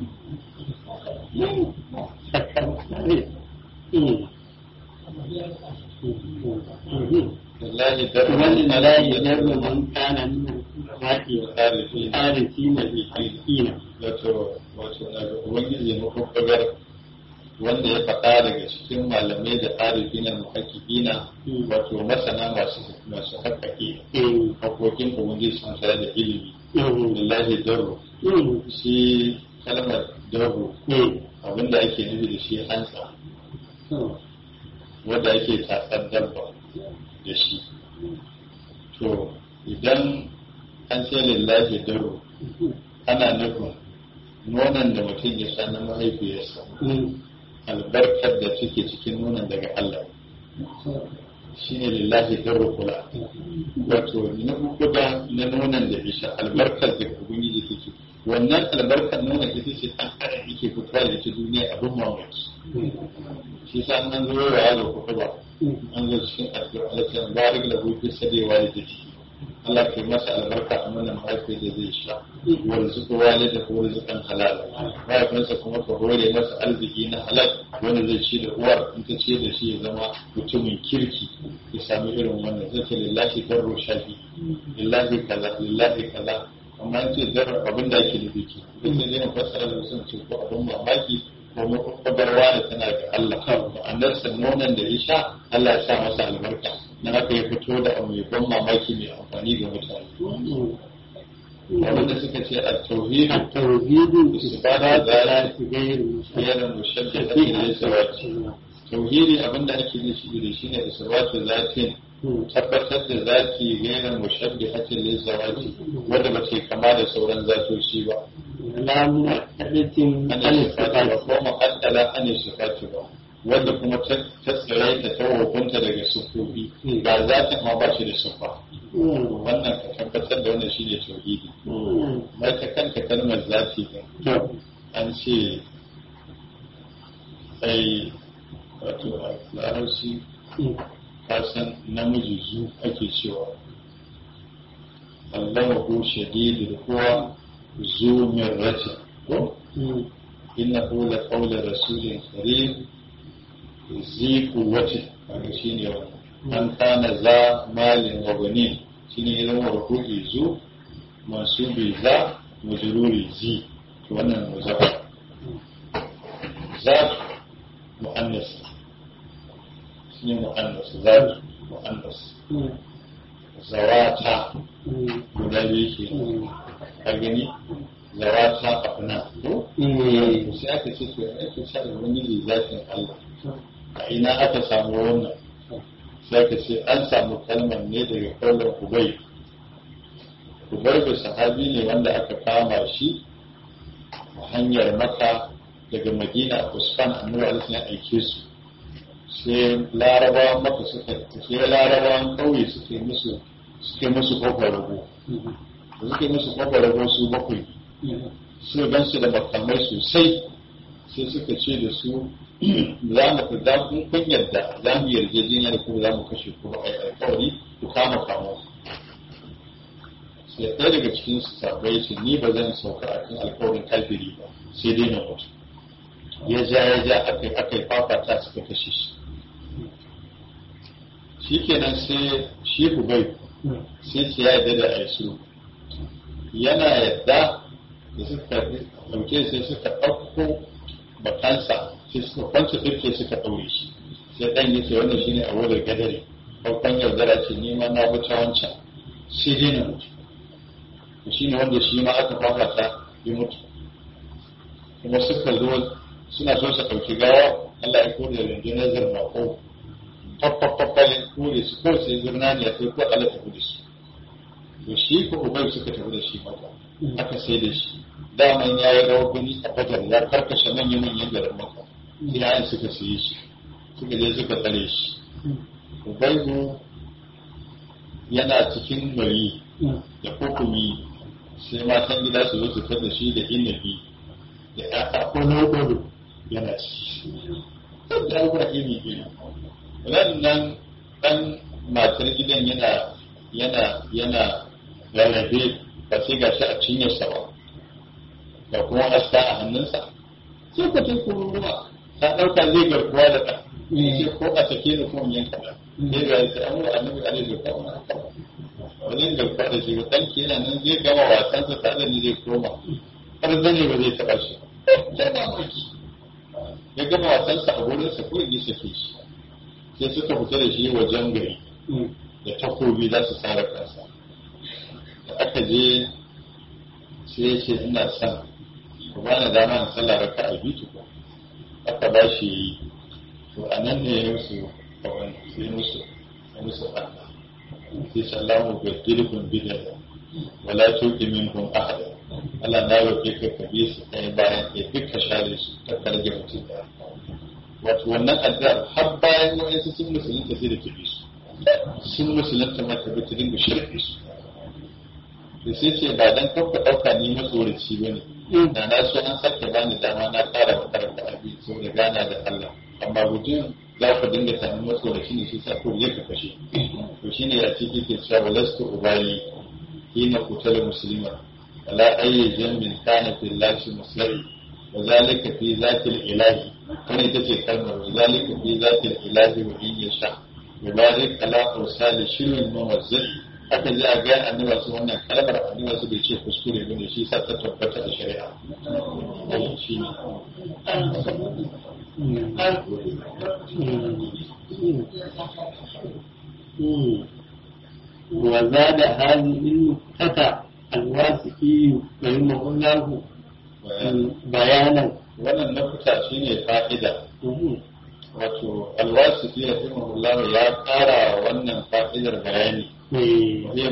wallahi da ومن لا يجر من كان من tarihi العارفين بالحقين wato wato na ga ubangiji ya makokagar wanda ya faɗa daga cikin malamai da tarihi na muhakkikina wato masana masu masu haƙaƙi haƙoƙin ubangiji sun tare da ilimi lillahi darru shi kalmar darru abinda ake nufi da shi hansa wanda ake tatsar dabba da shi to idan an ce lillahi daro ana nufin nonon da mutum ya sha na mahaifiyarsa albarkar da take cikin nonon daga Allah shine lillahi daro kula wato na kuda na nonon da isha albarkar da ubangiji take wannan albarkar nonon ita ce ɗan adam yake fitowa da ita duniya abin mamaki shi sa an zo yawa yaro kuɗi ba an zo cikin addu'a Allah ta barik da bufi sadewa da take Allah ke masa albarka a mana mahaifiyar da zai sha warzuka wale da warzukan halal mahaifinsa kuma ka hore masa arziki na halal wanda zai ci da uwar in ta ce da shi ya zama mutumin kirki ya sami irin wannan zai ce lillahi darro shafi lillahi kaza lillahi kaza amma an ce darro abin da ake nufi ke duk da zai fassara da sun ce ko abin mamaki ko makwabarwa da tana ga Allah ma'anarsa nonon da ya sha Allah ya sa masa albarka na haka ya fito da abu mai ban mamaki mai amfani ga mutane wanda suka ce a tauhid التوحيد إثبات ذات غير yana mushaddada ila isawati tauhidi abinda ake nufi da shi ne isbatu zatin tabbatar da zati gaira mushabbihatin lil zawati wanda ba ce kama da sauran zatoci ba لا معتدة ana عن sifati ba الصفات ko mu'addala ana sifati ba wanda kuma ta tsare ta ta hukunta daga sufofi ga zatin ma ba shi da sufa wannan ka tabbatar da wannan shine tauhidi mai ta kanta kalmar zati din an ce sai wato a larabci kasan namiji zu ake cewa Allah ko shadidul kuwa zu min rati ko innahu la qawla rasulin karim zi quwwati kaga shine wannan an kana za malin wa banin shine idan warku'i zu mansubi za majruri zi to wannan muzaffa ذات مؤنث اسمه مؤنث ذات مؤنث زواتا guda biyu ke ka gani zawata afna ko sai aka ce to ake sa da wani ne zatin Allah a ina aka samu wannan sai aka ce an samu kalmar ne daga kaulan Ubay Ubay da sahabi ne wanda aka kama shi a hanyar Makka daga madina a usman annabi alaihi ya aike su sai larabawan maka suka sai larabawan kauye suke musu suke musu kofar rago da suke musu kofar rago su bakwai su gan su da makamai sosai sai suka ce da su za mu ku da kun kun yadda za mu yarjejeniya da ku za mu kashe ku ba ai alkawari ku kama kamo sai ɗaya daga cikin su sabai ce ni ba zan sauka a kan alkawarin kafiri ba sai dai na mutu ya ja ya ja aka aka fafata suka kashe shi shi kenan sai shi hubai sai ce ya yarda da aisu yana yadda da suka ɗauke sai suka ɗauko bakansa sai suka kwance turke suka ɗaure shi sai ɗan ya ce wannan shine a wurin gadare farkon yaudara ce ni ma na wuce wancan sai dai na mutu shi ne wanda shi ma aka fafata ya mutu kuma suka zo suna so su ɗauki gawa Allah ya kore rundunar zirna ko faffafafalin kore su ko sai zirna ne ya kai ko Allah ta da su to shi ko ubai suka tafi da shi maka aka sai da shi daman ya yi rawar gani a badar ya karkashe manyan manyan garin maka iyayen suka siye shi suka je suka tsare shi ubaibu yana cikin mari da hukumi sai matan gida su zo su da shi da inabi da ya ko na gudu yana ci da abubuwa iri iri nan dan matar gidan yana yana yana rarrabe ba sai gashi a cinyarsa ba da kuma aska a hannunsa sai ka ce kururuwa ta ɗauka zai garkuwa da ɗan ce ko a sake da kuma yanka ɗan sai ga sai an wa annabi alaihi wa sallam ba zai garkuwa da shi ba ɗanki yana nan zai gama wasansa tare da ni zai koma har zane ba zai taɓa shi sai ba maki ya gama wasansa a wurinsa ko ya sake shi sai suka fita da shi wajen gari da takobi za su tsara kansa da aka je sai ya ce ina son ku ba na dama na sallah raka a biyu ko aka ba shi to a nan ne ya musu kawai sai musu musu ɓanna sai sallahu baddilukum bidaya wala tuqi minhum ahada Allah na roƙe ka ka bi su kai bayan kai duk ka share su ka karge mutum ɗaya wato wannan addu'ar har bayan wa'yansu sun musulunta sai da ta bi su sun musulunta ma ta bi ta dinga shirke su da sai ce ba dan kanka ɗauka ni matsoraci ba ne da na so an sake bani dama na ƙara makaranta abin so da gana da Allah amma gujin za ku dinga sami matsoraci ne shi sa ko ya ka kashe to shine a ciki ke cewa walastu ubali hina kutal muslima ala ayyi jambin kana fil lashi muslimi wa zalika fi zatil ilahi kana ita ce kalmar wa zalika fi zatil ilahi wa in yasha yubarik ala ursali shirin muwazzai haka za a ga annabi su wannan kalmar annabi su bai ce kuskure ba ne shi sa ta tabbata a shari'a shi ne وزاد هذه النقطة الواسطي رحمه الله بيانا wannan nakuta shine fa'ida wato alwasiti ya fi ya kara wannan fa'idar bayani وهي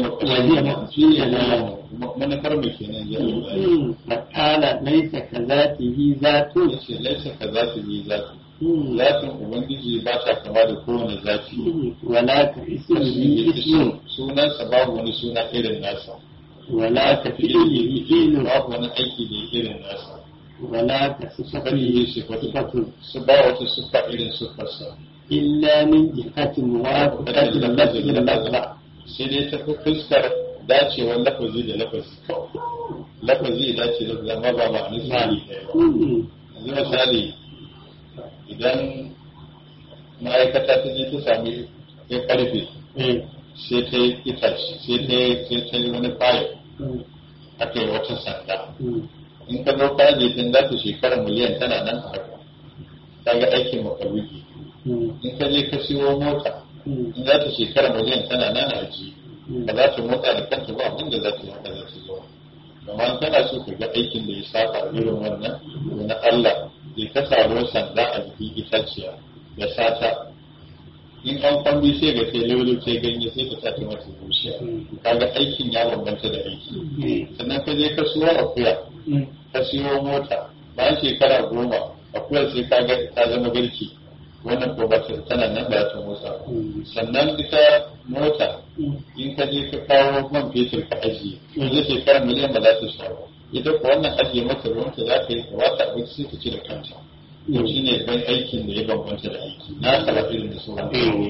مقصودة manufar mu kenan ya makala laisa ka zatihi zatu yace laisa ka zati bi zati zatin ubangiji ba ta kama da kowane zati wala ka ismihi ismu sunansa babu wani suna irin nasa wala ka fi'lihi fi'lu babu wani aiki da irin nasa wala ka sifatihi sifatu sifatu su ba wata siffa irin siffarsa illa min jihati muwafaqati lafzi lafza sai dai ta fi fuskar dacewar lafazi da lafazi kawai lafazi ya dace da zama ba ba ni sali ɗaya ba yanzu misali idan ma'aikata ta je ta sami ya karfe sai ta yi itace sai ta yi sai ta yi wani fayil aka yi wata sanda in ka zo ka je tun za ta shekara miliyan tana nan a haka ta ga aikin makaruki in ka je ka siyo mota in za ta shekara miliyan tana nan a ji ba za ta motsa da kanta ba abin da za ta haka za ta zo amma kana so ka ga aikin da ya saba irin wannan na Allah ya ka samu sanda a jikin itaciya da sata in an kwambi sai ga sai lulu sai ganye sai ka sata mata zuciya kaga aikin ya bambanta da aiki sannan ka je ka siyo akuya ka siyo mota bayan shekara goma akuyar sai ka ga ta zama garki wannan ko ba ta tana nan ba ta motsa sannan ita mota in ka je ka kawo man fetur ka ajiye yanzu shekara miliyan ba za ta sha ba ita ko wannan ajiye mata ruwanta za ka yi ka wata abinci sai ta ci da kanta to shi ne ban aikin da ya bambanta da aiki na kala irin da sauran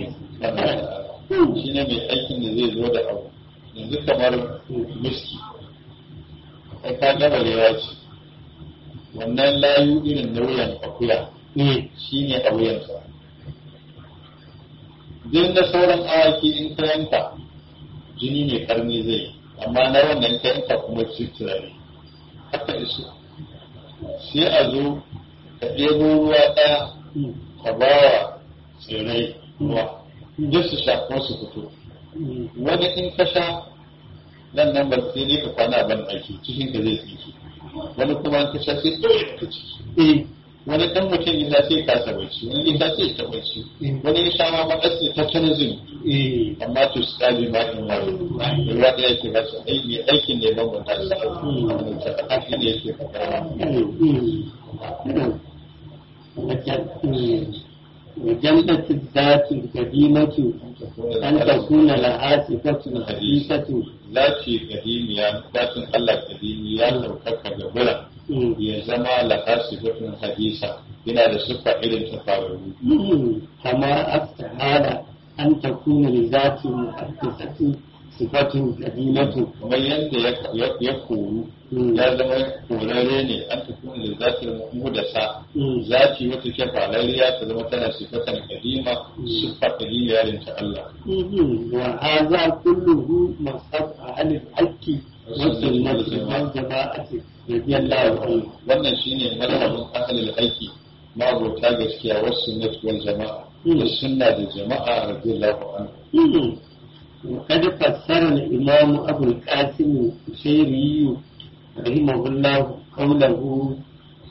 shi ne mai aikin da zai zo da abu yanzu kamar miski kai ka gaba rewa ce wannan layu irin na wuyan akuya shi ne a wuyansa duk na sauran awaki in ka yanka jini ne karni zai amma na wannan ka yanka kuma citira ne haka iso sai a zo ka ɗebo ruwa ɗaya ka ba wa tsirrai ruwa duk su sha kuma su fito wani in ka sha nan nan ba sai dai ka kwana ban ɗaki cikin ka zai tsinki wani kuma in ka sha sai ɗaya ka ciki wani ɗan mutum ya sai kasa bacci wani ya sai ta bacci wani ya sha ma maɗasi ta canzin amma to su kaji ma in wani ruwa ɗaya ke ba su aiki aikin ne ban wata su aiki ne ke faɗa وجنة الذات القديمة أن تكون لها صفة حديثة Zaci kadimiya, zatin Allah kadimiya ɗaukaka ga bura ya zama lafasifatun hadisa yana da siffa irin ta faru. كما استحال أن تكون لذات محدثة صفة قديمة Kamar yadda ya koru ya zama korare ne an tafi da zatin mudasa zaci wata ke falariya ta zama tana sifatan kadima siffa kadimiya irin ta Allah. وهذا كله مصحف أهل الحق والسنة والجماعة رضي الله عنهم Wannan shine mazhabin ahlul aiki mabota gaskiya wasu sunnat wal jama'a da sunna da jama'a radiyallahu anhu. وقد فسر الإمام أبو القاسم الشيري رحمه الله قوله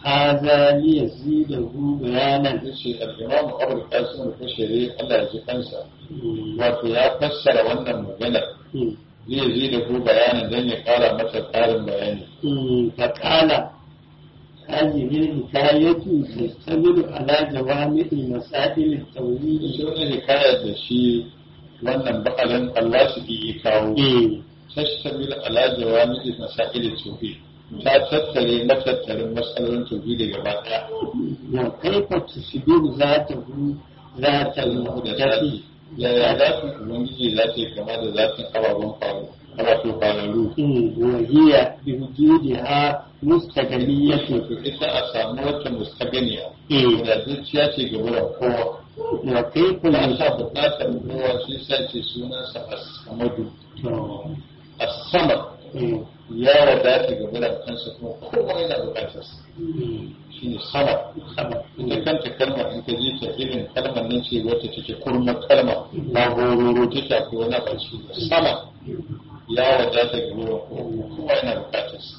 هذا ليزيده بيانا yace al-imam Abu Qasim al-Kushayri Allah ya ji kansa wato ya fassara wannan maganar zai zai da ku bayanin don ya kara mata karin bayani فقال هذه الحكاية تشتمل على جوامع مسائل التوحيد shi wani hikayar da shi wannan ba'alin Allah su ya kawo tashtamil ala jawami masail tauhid ta tattare matattarin matsalolin tauhid gaba daya وكيف تشبه ذاته ذات da المحدث zati yaya zatin ubangiji za ta yi kama da zatin ababen faru wato fararru وهي بوجودها مستقلية to ita a samu wata mustaganiya Mm. da zuciya ce ga wurin kowa وكيف ba sa يشبه bukatar kowa shi sa ce sunansa as-samadu as-samad ya wadata ga wurin kansa kuma kowa yana bukatar sa shi ne sama ita kanta kalmar in ka ji ta irin kalmar nan ce wacce take kurma kalma ba hororo ta shafi wani ba shi sama ya wadata ga wurin kowa kowa yana bukatar sa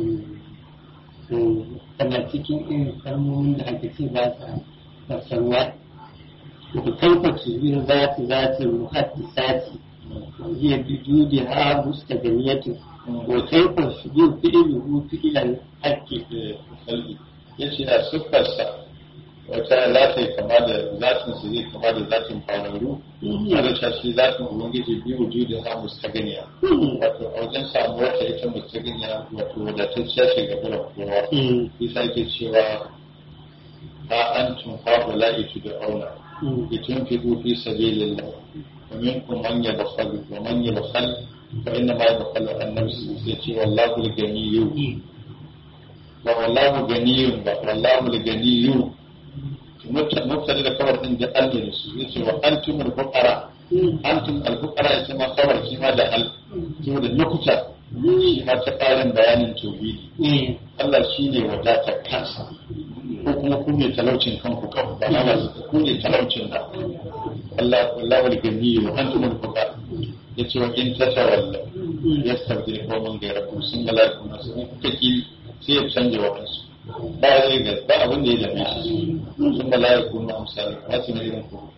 tana cikin irin kalmomin da aka ce ba sa fasarwa da kaifa tuzbir zati zati muhaddisati hiya bijudiha mustaganiyatu wa kaifa tuzbir fi'luhu fi'lan haqqi kalbi ya ce a siffarsa wata za ta yi kama da zatin su zai kama da zatin fararru a da shi zatin ubangiji biyu wujudin ha mustaganiya wato a wajen samu wata ita mustaganiya wato wadatacciya ce ga bulan kowa isa ke cewa ha an tun haɗu la'itu da auna itun fi fi sabilillah wa minkum man yabkhal wa man yabkhal fa inna ma yabkhal an nafsi sai ce wallahu al-ganiyyu ba wallahu ganiyun ba wallahu al-ganiyyu mutane da kawar din da Allah da su yace wa antum al-fuqara antum al-fuqara yace ma kawar shi ma da al to da lokuta shi ma ta karin bayanin tauhidi Allah shine wadatar kansa ko kuma ku ne talaucin kanku kan ba na ba ku ne talaucin da Allah wallahu al-ganiyyu wa antum al-fuqara yace wa in tatawalla yastabdil qawman ghayrakum sun malaiku nasu kuka ki sai ya canja waɗansu ba zai ga ba abin da ya dame shi sun ba laye kuma misali ba su ne irin ko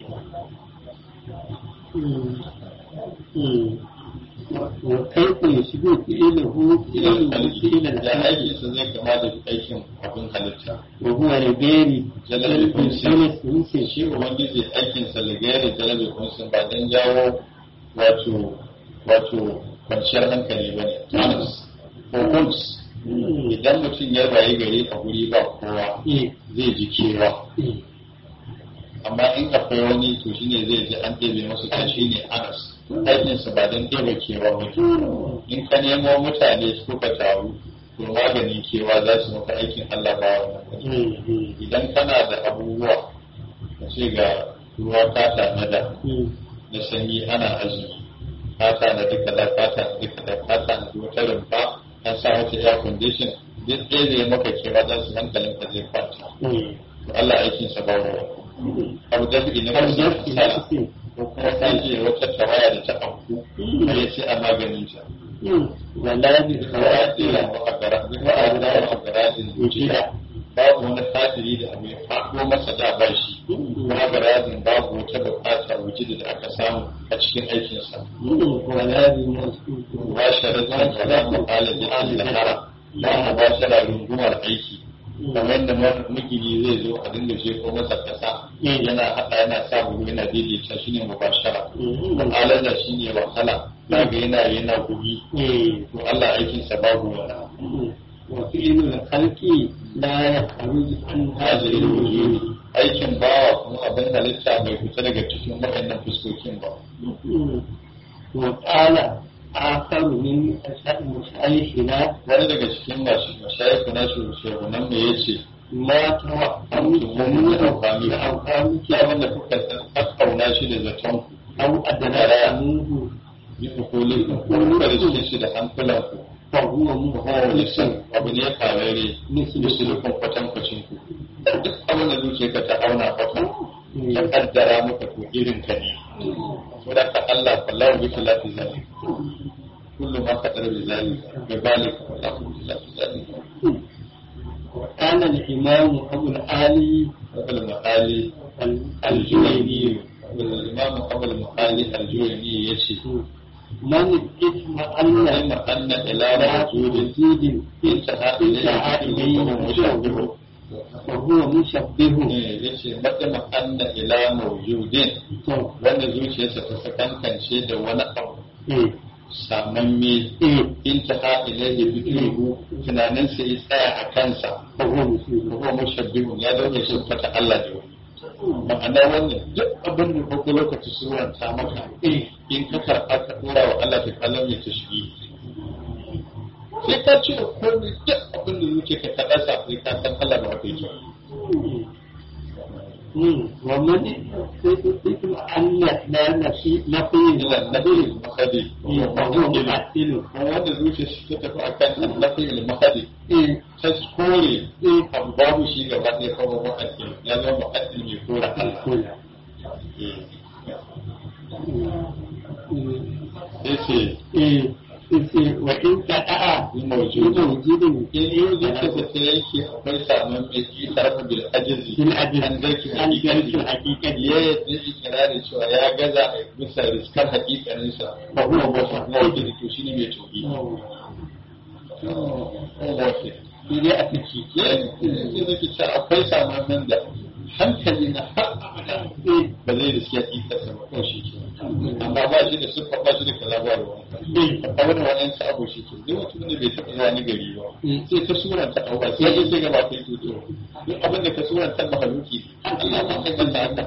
وكيف يشبه فعله فعله فعلا da حقي aiki su zai kama da aikin abin halitta وهو لغير Jalal kunsi. kunsi shi ubangiji aikin sa ligayar jalabe kunsin ba dan jawo wato wato kwanciyar hankali ba ne tanas ko kuns idan mutum ya rayu gari a guri ba kowa zai ji kewa amma in akwai wani to shine zai ji an ɗebe masu ta shi ne anas aikinsa ba don ɗebe kewa ba in ka nemo mutane suka taru to maganin kewa za su maka aikin Allah ba wannan bane. idan kana da abubuwa ka ce ga ruwa ka tanada na sanyi ana azumi ka tanadi kaza ka tanadi kaza ka tanadi wata rumfa an sa mata air condition duk ɗaya zai maka kewa za su hankalin ka zai kwanta to Allah aikinsa ba wa abu da ne ba su hasala ko kuma ta ce wata tawaya da ta auku ya ce a maganin ta ولا tawaya بخواتيم tsira wa a gara duk wa a gara wa a gara din zuciya babu wani kafiri da abu ya faɗo masa da ba shi kuma garadin babu wata bukata wujudi da aka samu a cikin aikinsa ولا بمسكوت ba sharadin kalamu alajin lahara ba mu ba shara rungumar aiki kamar da magini zai zo a dinga jefo masa kasa yana haɗa yana sa bugu yana daidaita shine mubashara alaja shine wahala daga yana yana gugi to Allah aikinsa babu wani وفعل الخلق لا يخرج عن هذه hajjirin الوجود wujudi aikin bawa kuma abin halitta bai fita daga cikin waɗannan fuskokin ba وقال آخر من مشايخنا wani daga cikin masu mashayiku na shugabannin me yace ما توقعت من amfani أوهامك ki abin da kuka kakkauna shi da zaton ku أو أدراكموه yi ukuli kuka da cikin shi da hankulan ku فهو kowane مخالف san abu ne karere مثل misalukun kwatankwacin ku duk abin da zuciya ka ta auna kwata ya kaddara maka to irin ka ne saboda ka Allah wallahu bi khilafi zalik kullu ma qadara bi zalik bi balik wallahu bi khilafi zalik وكان الإمام أبو العالي abul ma'ali الجويني الإمام أبو المعالي الجويني يشي من الإثم أن أن أن إلى موجود وجود انتهى انتهى إليه إليه مشابه وهو مشبه yace matsama anna ila mawjudin wanda zuciyarsa ta sakankance da wani abu samamme intaha ilaihi fikruhu tunanin sa ya tsaya a kansa وهو ko mushabbihun ya dauke shi fata Allah da wani ma'ana wannan duk abin da ko lokaci suranta maka in ka karɓa ka dora wa Allah ta kallon ya tashbi sai ka ce komai duk abin da zuke ka kaɗa sa sai ka san Allah ba haka yake ومن الإثم أن لا نفي نفي ila nabi mahadi وهو ممثل wanda zuciya shi ta tafi akan nabi mahadi ta kore abu babu shi gaba ɗaya kawai mu'addil ya zama mu'addil mai kora Allah sai ce وإن كأ موجود موجود in yi zuciya ta yanke akwai samun mai yi tarafa bil ajizi بالعدل an zarki عن ذلك hakikati الحقيقة ya yadda ikirarin cewa ya gaza a bisa riskar hakikaninsa ba kuma wata mawaki to shine mai tobi إذا أتكي yanzu zaki ce akwai samamin da hankali na har abada ba zai riski hakikarsa ba ko shi ke amma ba shi da sufa ba shi da kaza ba da wanka a wani wani sabo shi ke duk mutum da bai taɓa zuwa ni gari ba sai ta suranta abuwa sai ya ce gaba kai tuto duk abin da ka suranta mahaluki Allah ma kai kanta haka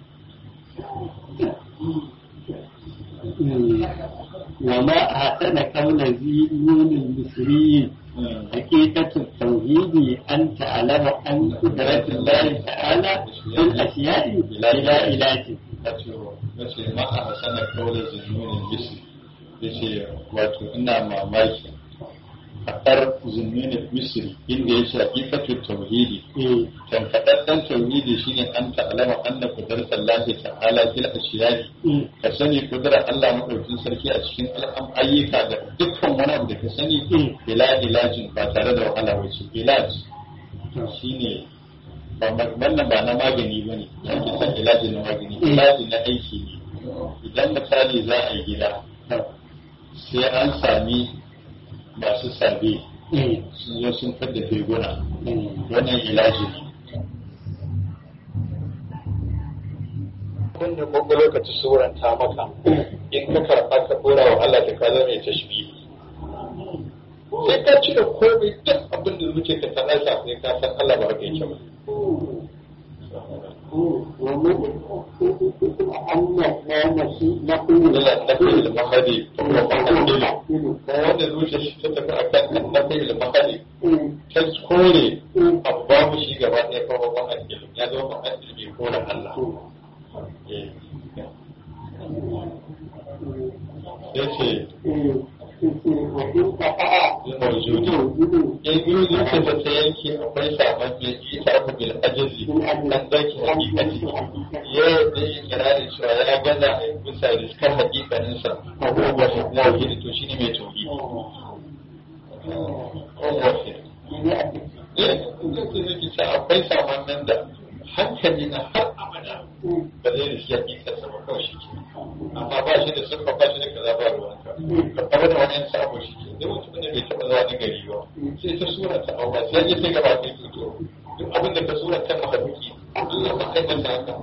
وما أحسن كون ذي نون المصري حقيقة التوحيد أن تعلم أن قدرة الله تعالى في الأشياء بلا علاج wace ma a hasana kawai zununin bisi ya ce wato ina mamaki faɗar zununin misri inda ya ce hakikatun tauhidi tankaɗaɗɗen tauhidi shine an ta'alama anna kudartar lahi ta'ala fil ashiyai ka sani kudurar Allah maɗaukin sarki a cikin al'am ayyuka da dukkan wani abu da ka sani bila ilajin ba tare da wahala wace ilaj shine ba wannan ba na magani ba ne ya ke san ilaji na magani ilaji na aiki ne idan misali za a yi gida sai an sami masu sabe sun zo sun fadda firguna wannan ilaji ne wanda kwakwa lokaci suranta maka in ka karɓa ka ɗora wa Allah ta kaza mai tashbi sai ka cire komai duk abin da zuke ka sanar sa sai ka san Allah ba haka yake ba ومن أن لا نفي نقول ila nafi al-mahadi wa mahadi wanda zuciya shi ta tafi akan nafi al-mahadi ta kore abu babu shi gaba ɗaya kawai ba addini ya zama ba addini mai kore Allah ya ce وإن كفأ mawjudi in biyu zuciya ta ta yanke akwai saman mai yi ta ku bil ajizi dan zaki hakikati ya yadda ya kirarin cewa ya gaza a bisa riskar hakikaninsa a kowa shi kuma wakili to shi ne mai tobi akwai saman nan da hankali na har abada ba zai riski hakikarsa ba kawai shi ke amma ba shi da sufa ba shi da kaza ba ruwanka ka kawar da wani sabo shi ke da mutum ne bai taɓa zuwa na gari ba sai ta sura ta awa sai ya sai gaba kai tuto duk abin da ka sura ta mahaluki Allah ba kai masa haka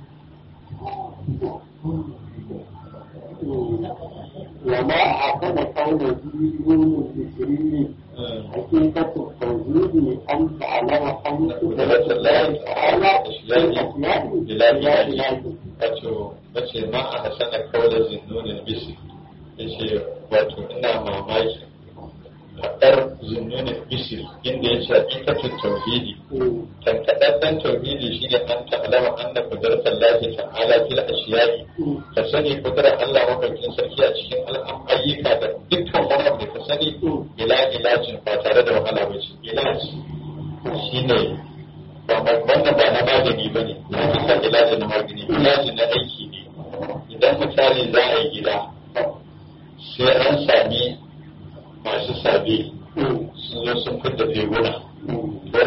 وما أحسن كون ذي نون المصري حقيقة التوحيد أن تعلم أن قدرة الله تعالى في الأسماء بلا بلا ilahi علاج wato bace ma a hasana kawai zinnunin bisi yace wato ina mamaki faɗar zinnunin bisi inda ya ce hakikatin tauhidi tankaɗaɗɗen tauhidi shi ne an ta'alama anna kudratar lahi ta'ala fil ashiyai ka sani kudurar Allah maɗaukin sarki a cikin al'am ayyuka da dukkan wani abu da ka sani ila ilajin ba tare da wahala ba ce ilaji shi ne ba ma- wannan ba na magani ba ne na kusa ilaji na magani ilaji na aiki ne idan misali za a yi gida sai an sami masu sabe sun zo sun fidda teguna wani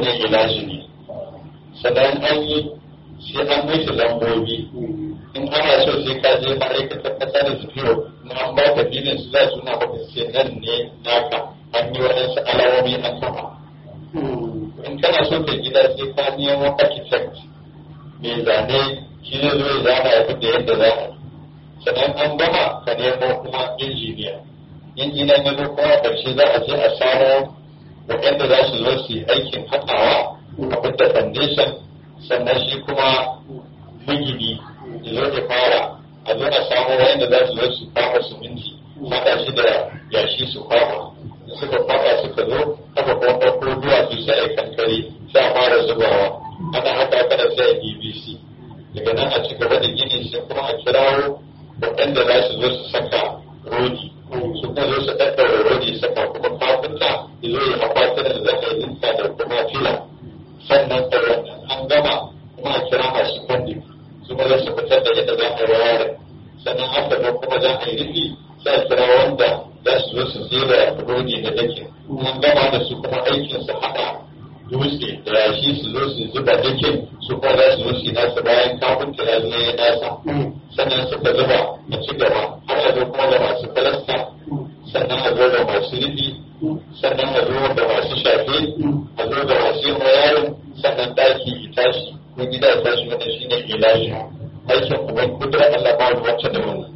wannan ilaji ne sannan an yi sai an mishi lambobi in ana so sai ka je ma'aikatar kasa da tafiyo na an ba ka filin su za su na baka sai nan ne naka an yi waɗansu alamomi an kafa in kana so ka gida sai ka nemo architect mai zane shi ne zo ya zana ya fita yadda za a sannan an gama ka nemo kuma injiniya injiniya ya zo kuma ƙarshe za a je a samo waɗanda za su zo su yi aikin haɗawa a fita foundation sannan shi kuma magini ya zo ya fara a zo a samu wanda za su zo su kama siminti haɗa shi da yashi su kwama suka kwama suka zo aka kuma ɗauko duwatsu sai a kankare sai a fara zubawa ana haka haka da sai a bbc daga nan a ci gaba da gini sai kuma a kirawo waɗanda za su zo su saka rodi su kuma zo su ɗaɗɗaura rodi saka kuma kafinta ya zo ya akwatunan da za a yi dinka da kuma fila sannan da wannan an gama kuma a kira masu kwandin su ma za su fitar da yadda za a yi wayar sannan aka zo kuma za a yi rufi sai a kira wanda za su zo su zera rodi na dakin an gama da su kuma aikin su haɗa dutse da yashi su zo su zuba dakin su kuma za su zo su yi nasa bayan kafinta ya zo ya nasa sannan suka zuba a ci gaba har a zo kuma da masu falasta sannan a zo da masu rufi sannan a zo da masu shafe a zo da masu yin wayarin sannan daki ya tashi ko gida ya tashi wannan shine ilahi aikin uban kudura Allah ba wani wacce da wannan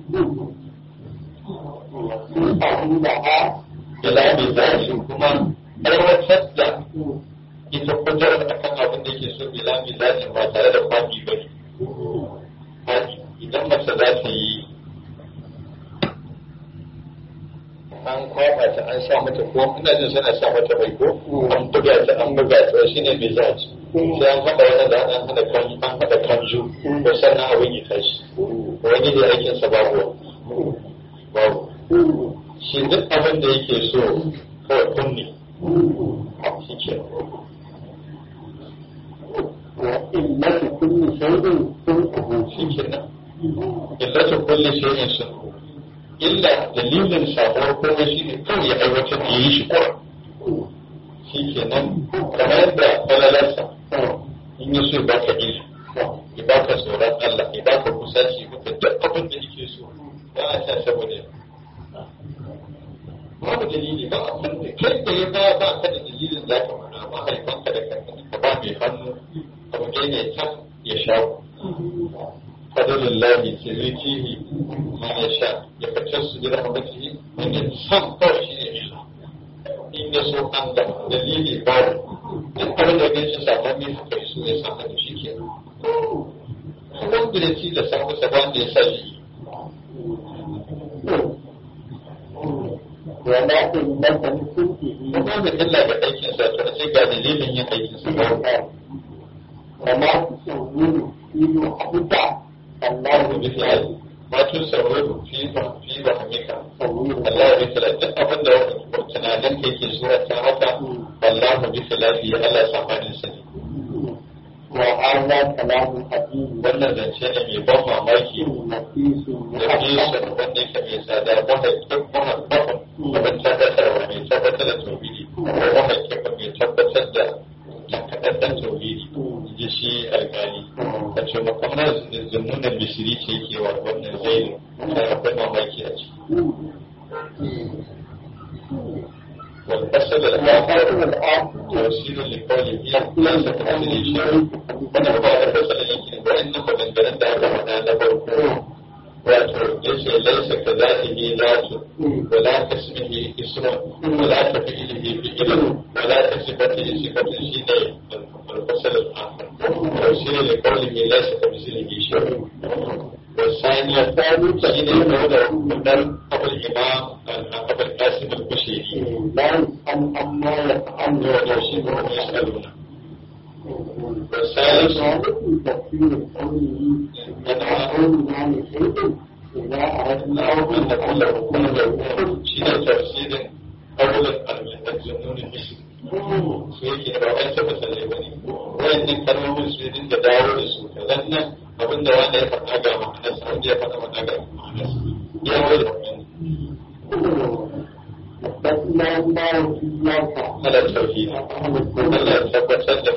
ilahi zashi kuma aiwatar da ita kudurar akan abin da yake so ilahi zashi ba tare da kwaɗi ba ne idan mace za ta yi an kwaba ta an sa mata ko ina jin suna sa mata mai ko an buga ta an buga ta shi ne mai zaci sai an haɗa wani da an haɗa kan an haɗa kanju ko sannan abin ya tashi wani ne aikin sa babu babu shi duk abin da yake so kawai kunne shi ke illatu kulli shay'in sunquhu shi ke nan illatu kulli shay'in sun illa dalilin sabuwar komai shi ne kawai ya aiwatar da yi shi kawai shi ke nan kamar yadda falalarsa in yi so ya baka ilimi ya baka tsoron Allah ya baka kusanci maka duk abin da yake so ba a ta saboda babu dalili ba abin da kai da ya ba ba ka da dalilin za ka faɗa mahaifanka da kanka ka ba mai hannu abu ne ta ya shawo فضل الله سيؤتيه من يشاء يختص برحمته من يسام kawai shi ne illa in ya so an da dalili babu duk abin da ya shi sakon ne haka ya so ya samu da shi ke wanda ya ci da samu sa wanda ya sa shi wala illata sunqihi kuma da illa ga aikin sa to sai ga dalilin yin aikin sa ba wala tusawwiru ilu huda Allah Allah bi fi'ali ma tun sauraro fi ba fi ba hamika tusawwiru Allah bi fi'ali duk abin da tunanin ka yake zuwa ta haka Allah bi fi'ali Allah samanin sa ne wa hadha kalamu hakim wannan zance ne mai ban mamaki nafisun da nesa wanda yake mai tsada mahaifin mahaifin abin tabbatarwa mai tabbatar da tauhidi mahaifin mai tabbatar da takaɗaɗɗen tauhidi ji shi alƙali a ce makamar zunnunan bisiri ce ke wa wannan zainu da akwai mamaki a ciki والفصل الآخر توصيل لقوله ليس كمثله شيء wannan ba da fasala yake wa'annan maganganun da aka faɗa na farko wato yace laisa ka zatihi zatu wala ka ismihi ismun wala ka fi'lihi fi'lun wala ka sifatihi sifatun shine al-fasal al-akhir tafsir li qawlihi laisa ka mislihi shay'un والثاني شيء قول قدر أبو الإمام أبو القاسم البشيري la yus'al amma yaf'alu عنه ويشيبه يسألون والثالث وعليكم تفسير قوله وقولنا لشيء إذا أردنا أو أن كل كل يكون شيء تفسير أول الجنون المسلم su yake da ba ta misalai ba ne wayannan kalmomin su dinga dawo da su ka zanna abin da wanda ya faɗa ga ma'anarsa wanda ya faɗa faɗa ga ma'anarsa ya wai da wani أثبتنا الله إياك على التوحيد Allah ya tabbatar da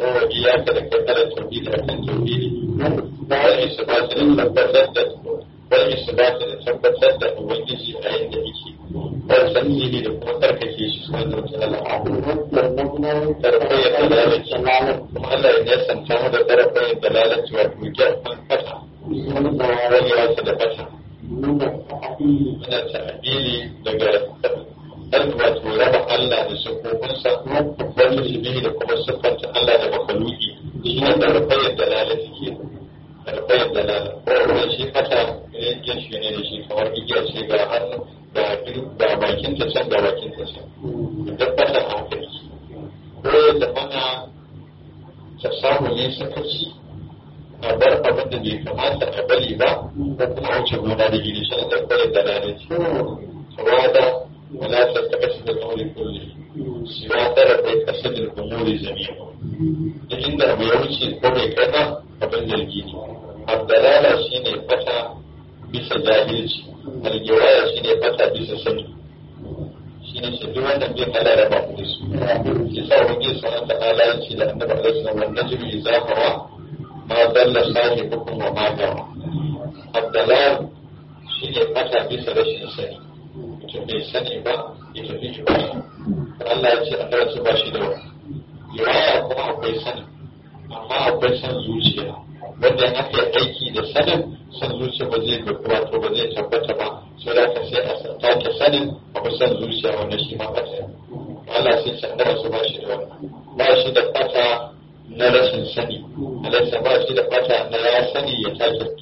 kira ka da kai kala tauhidi a kan tauhidi wani su ba ta da tabbatar da wani su ba ta da tabbatar da ubangiji a yadda yake wani sanni da kuma karkake shi su wanda wata lalata tarfa ya dalalaci kuma Allah ya nesanta mu da tarfa ya dalalaci wato gyarfan kasa wani wasu da kasa muna ta'abili daga dan wato raba Allah da sukukunsa wani shi da kuma siffanta Allah da makaluki shi ne da rufayar dalalati ke da rufayar dalala ko wani shi kata yankin shi ne da shi kamar igiya ce ga hannu ga bakin ta can ga bakin ta can duk kata hankali ko yadda mana ta samu ne sakaci a bar abin da bai kamata a bari ba ko kuma wuce gona da gidi shi ne da rufayar dalalati tawada ولا تتقصد الأمر كله سوى طرف قصد الأمور جميعا عند أبو يوشي كومي كذا فبن الجيني الدلالة شيني فتا بس جاهلش الجواية شيني فتا بس سني shine shi duk wannan bin Allah da babu da su shi sa wani sunan ta ala yace da annabi alaihi wasallam wannan jibi idza hawa ma dalla sahibukum wa ma gawa abdalal shine fata bisa rashin sani mutum bai sani ba ya tafi shi ba Allah ya ce a su ba shi da wani riwaya kuma akwai sani amma akwai san zuciya wanda in aka yi aiki da sanin san zuciya ba zai ga wato ba zai tabbata ba sai da ka sai a take sanin abu san zuciya wanda shi ma fata Allah sai ce a su ba shi da wani ba shi da fata na rashin sani Allah ba shi da fata na ya sani ya take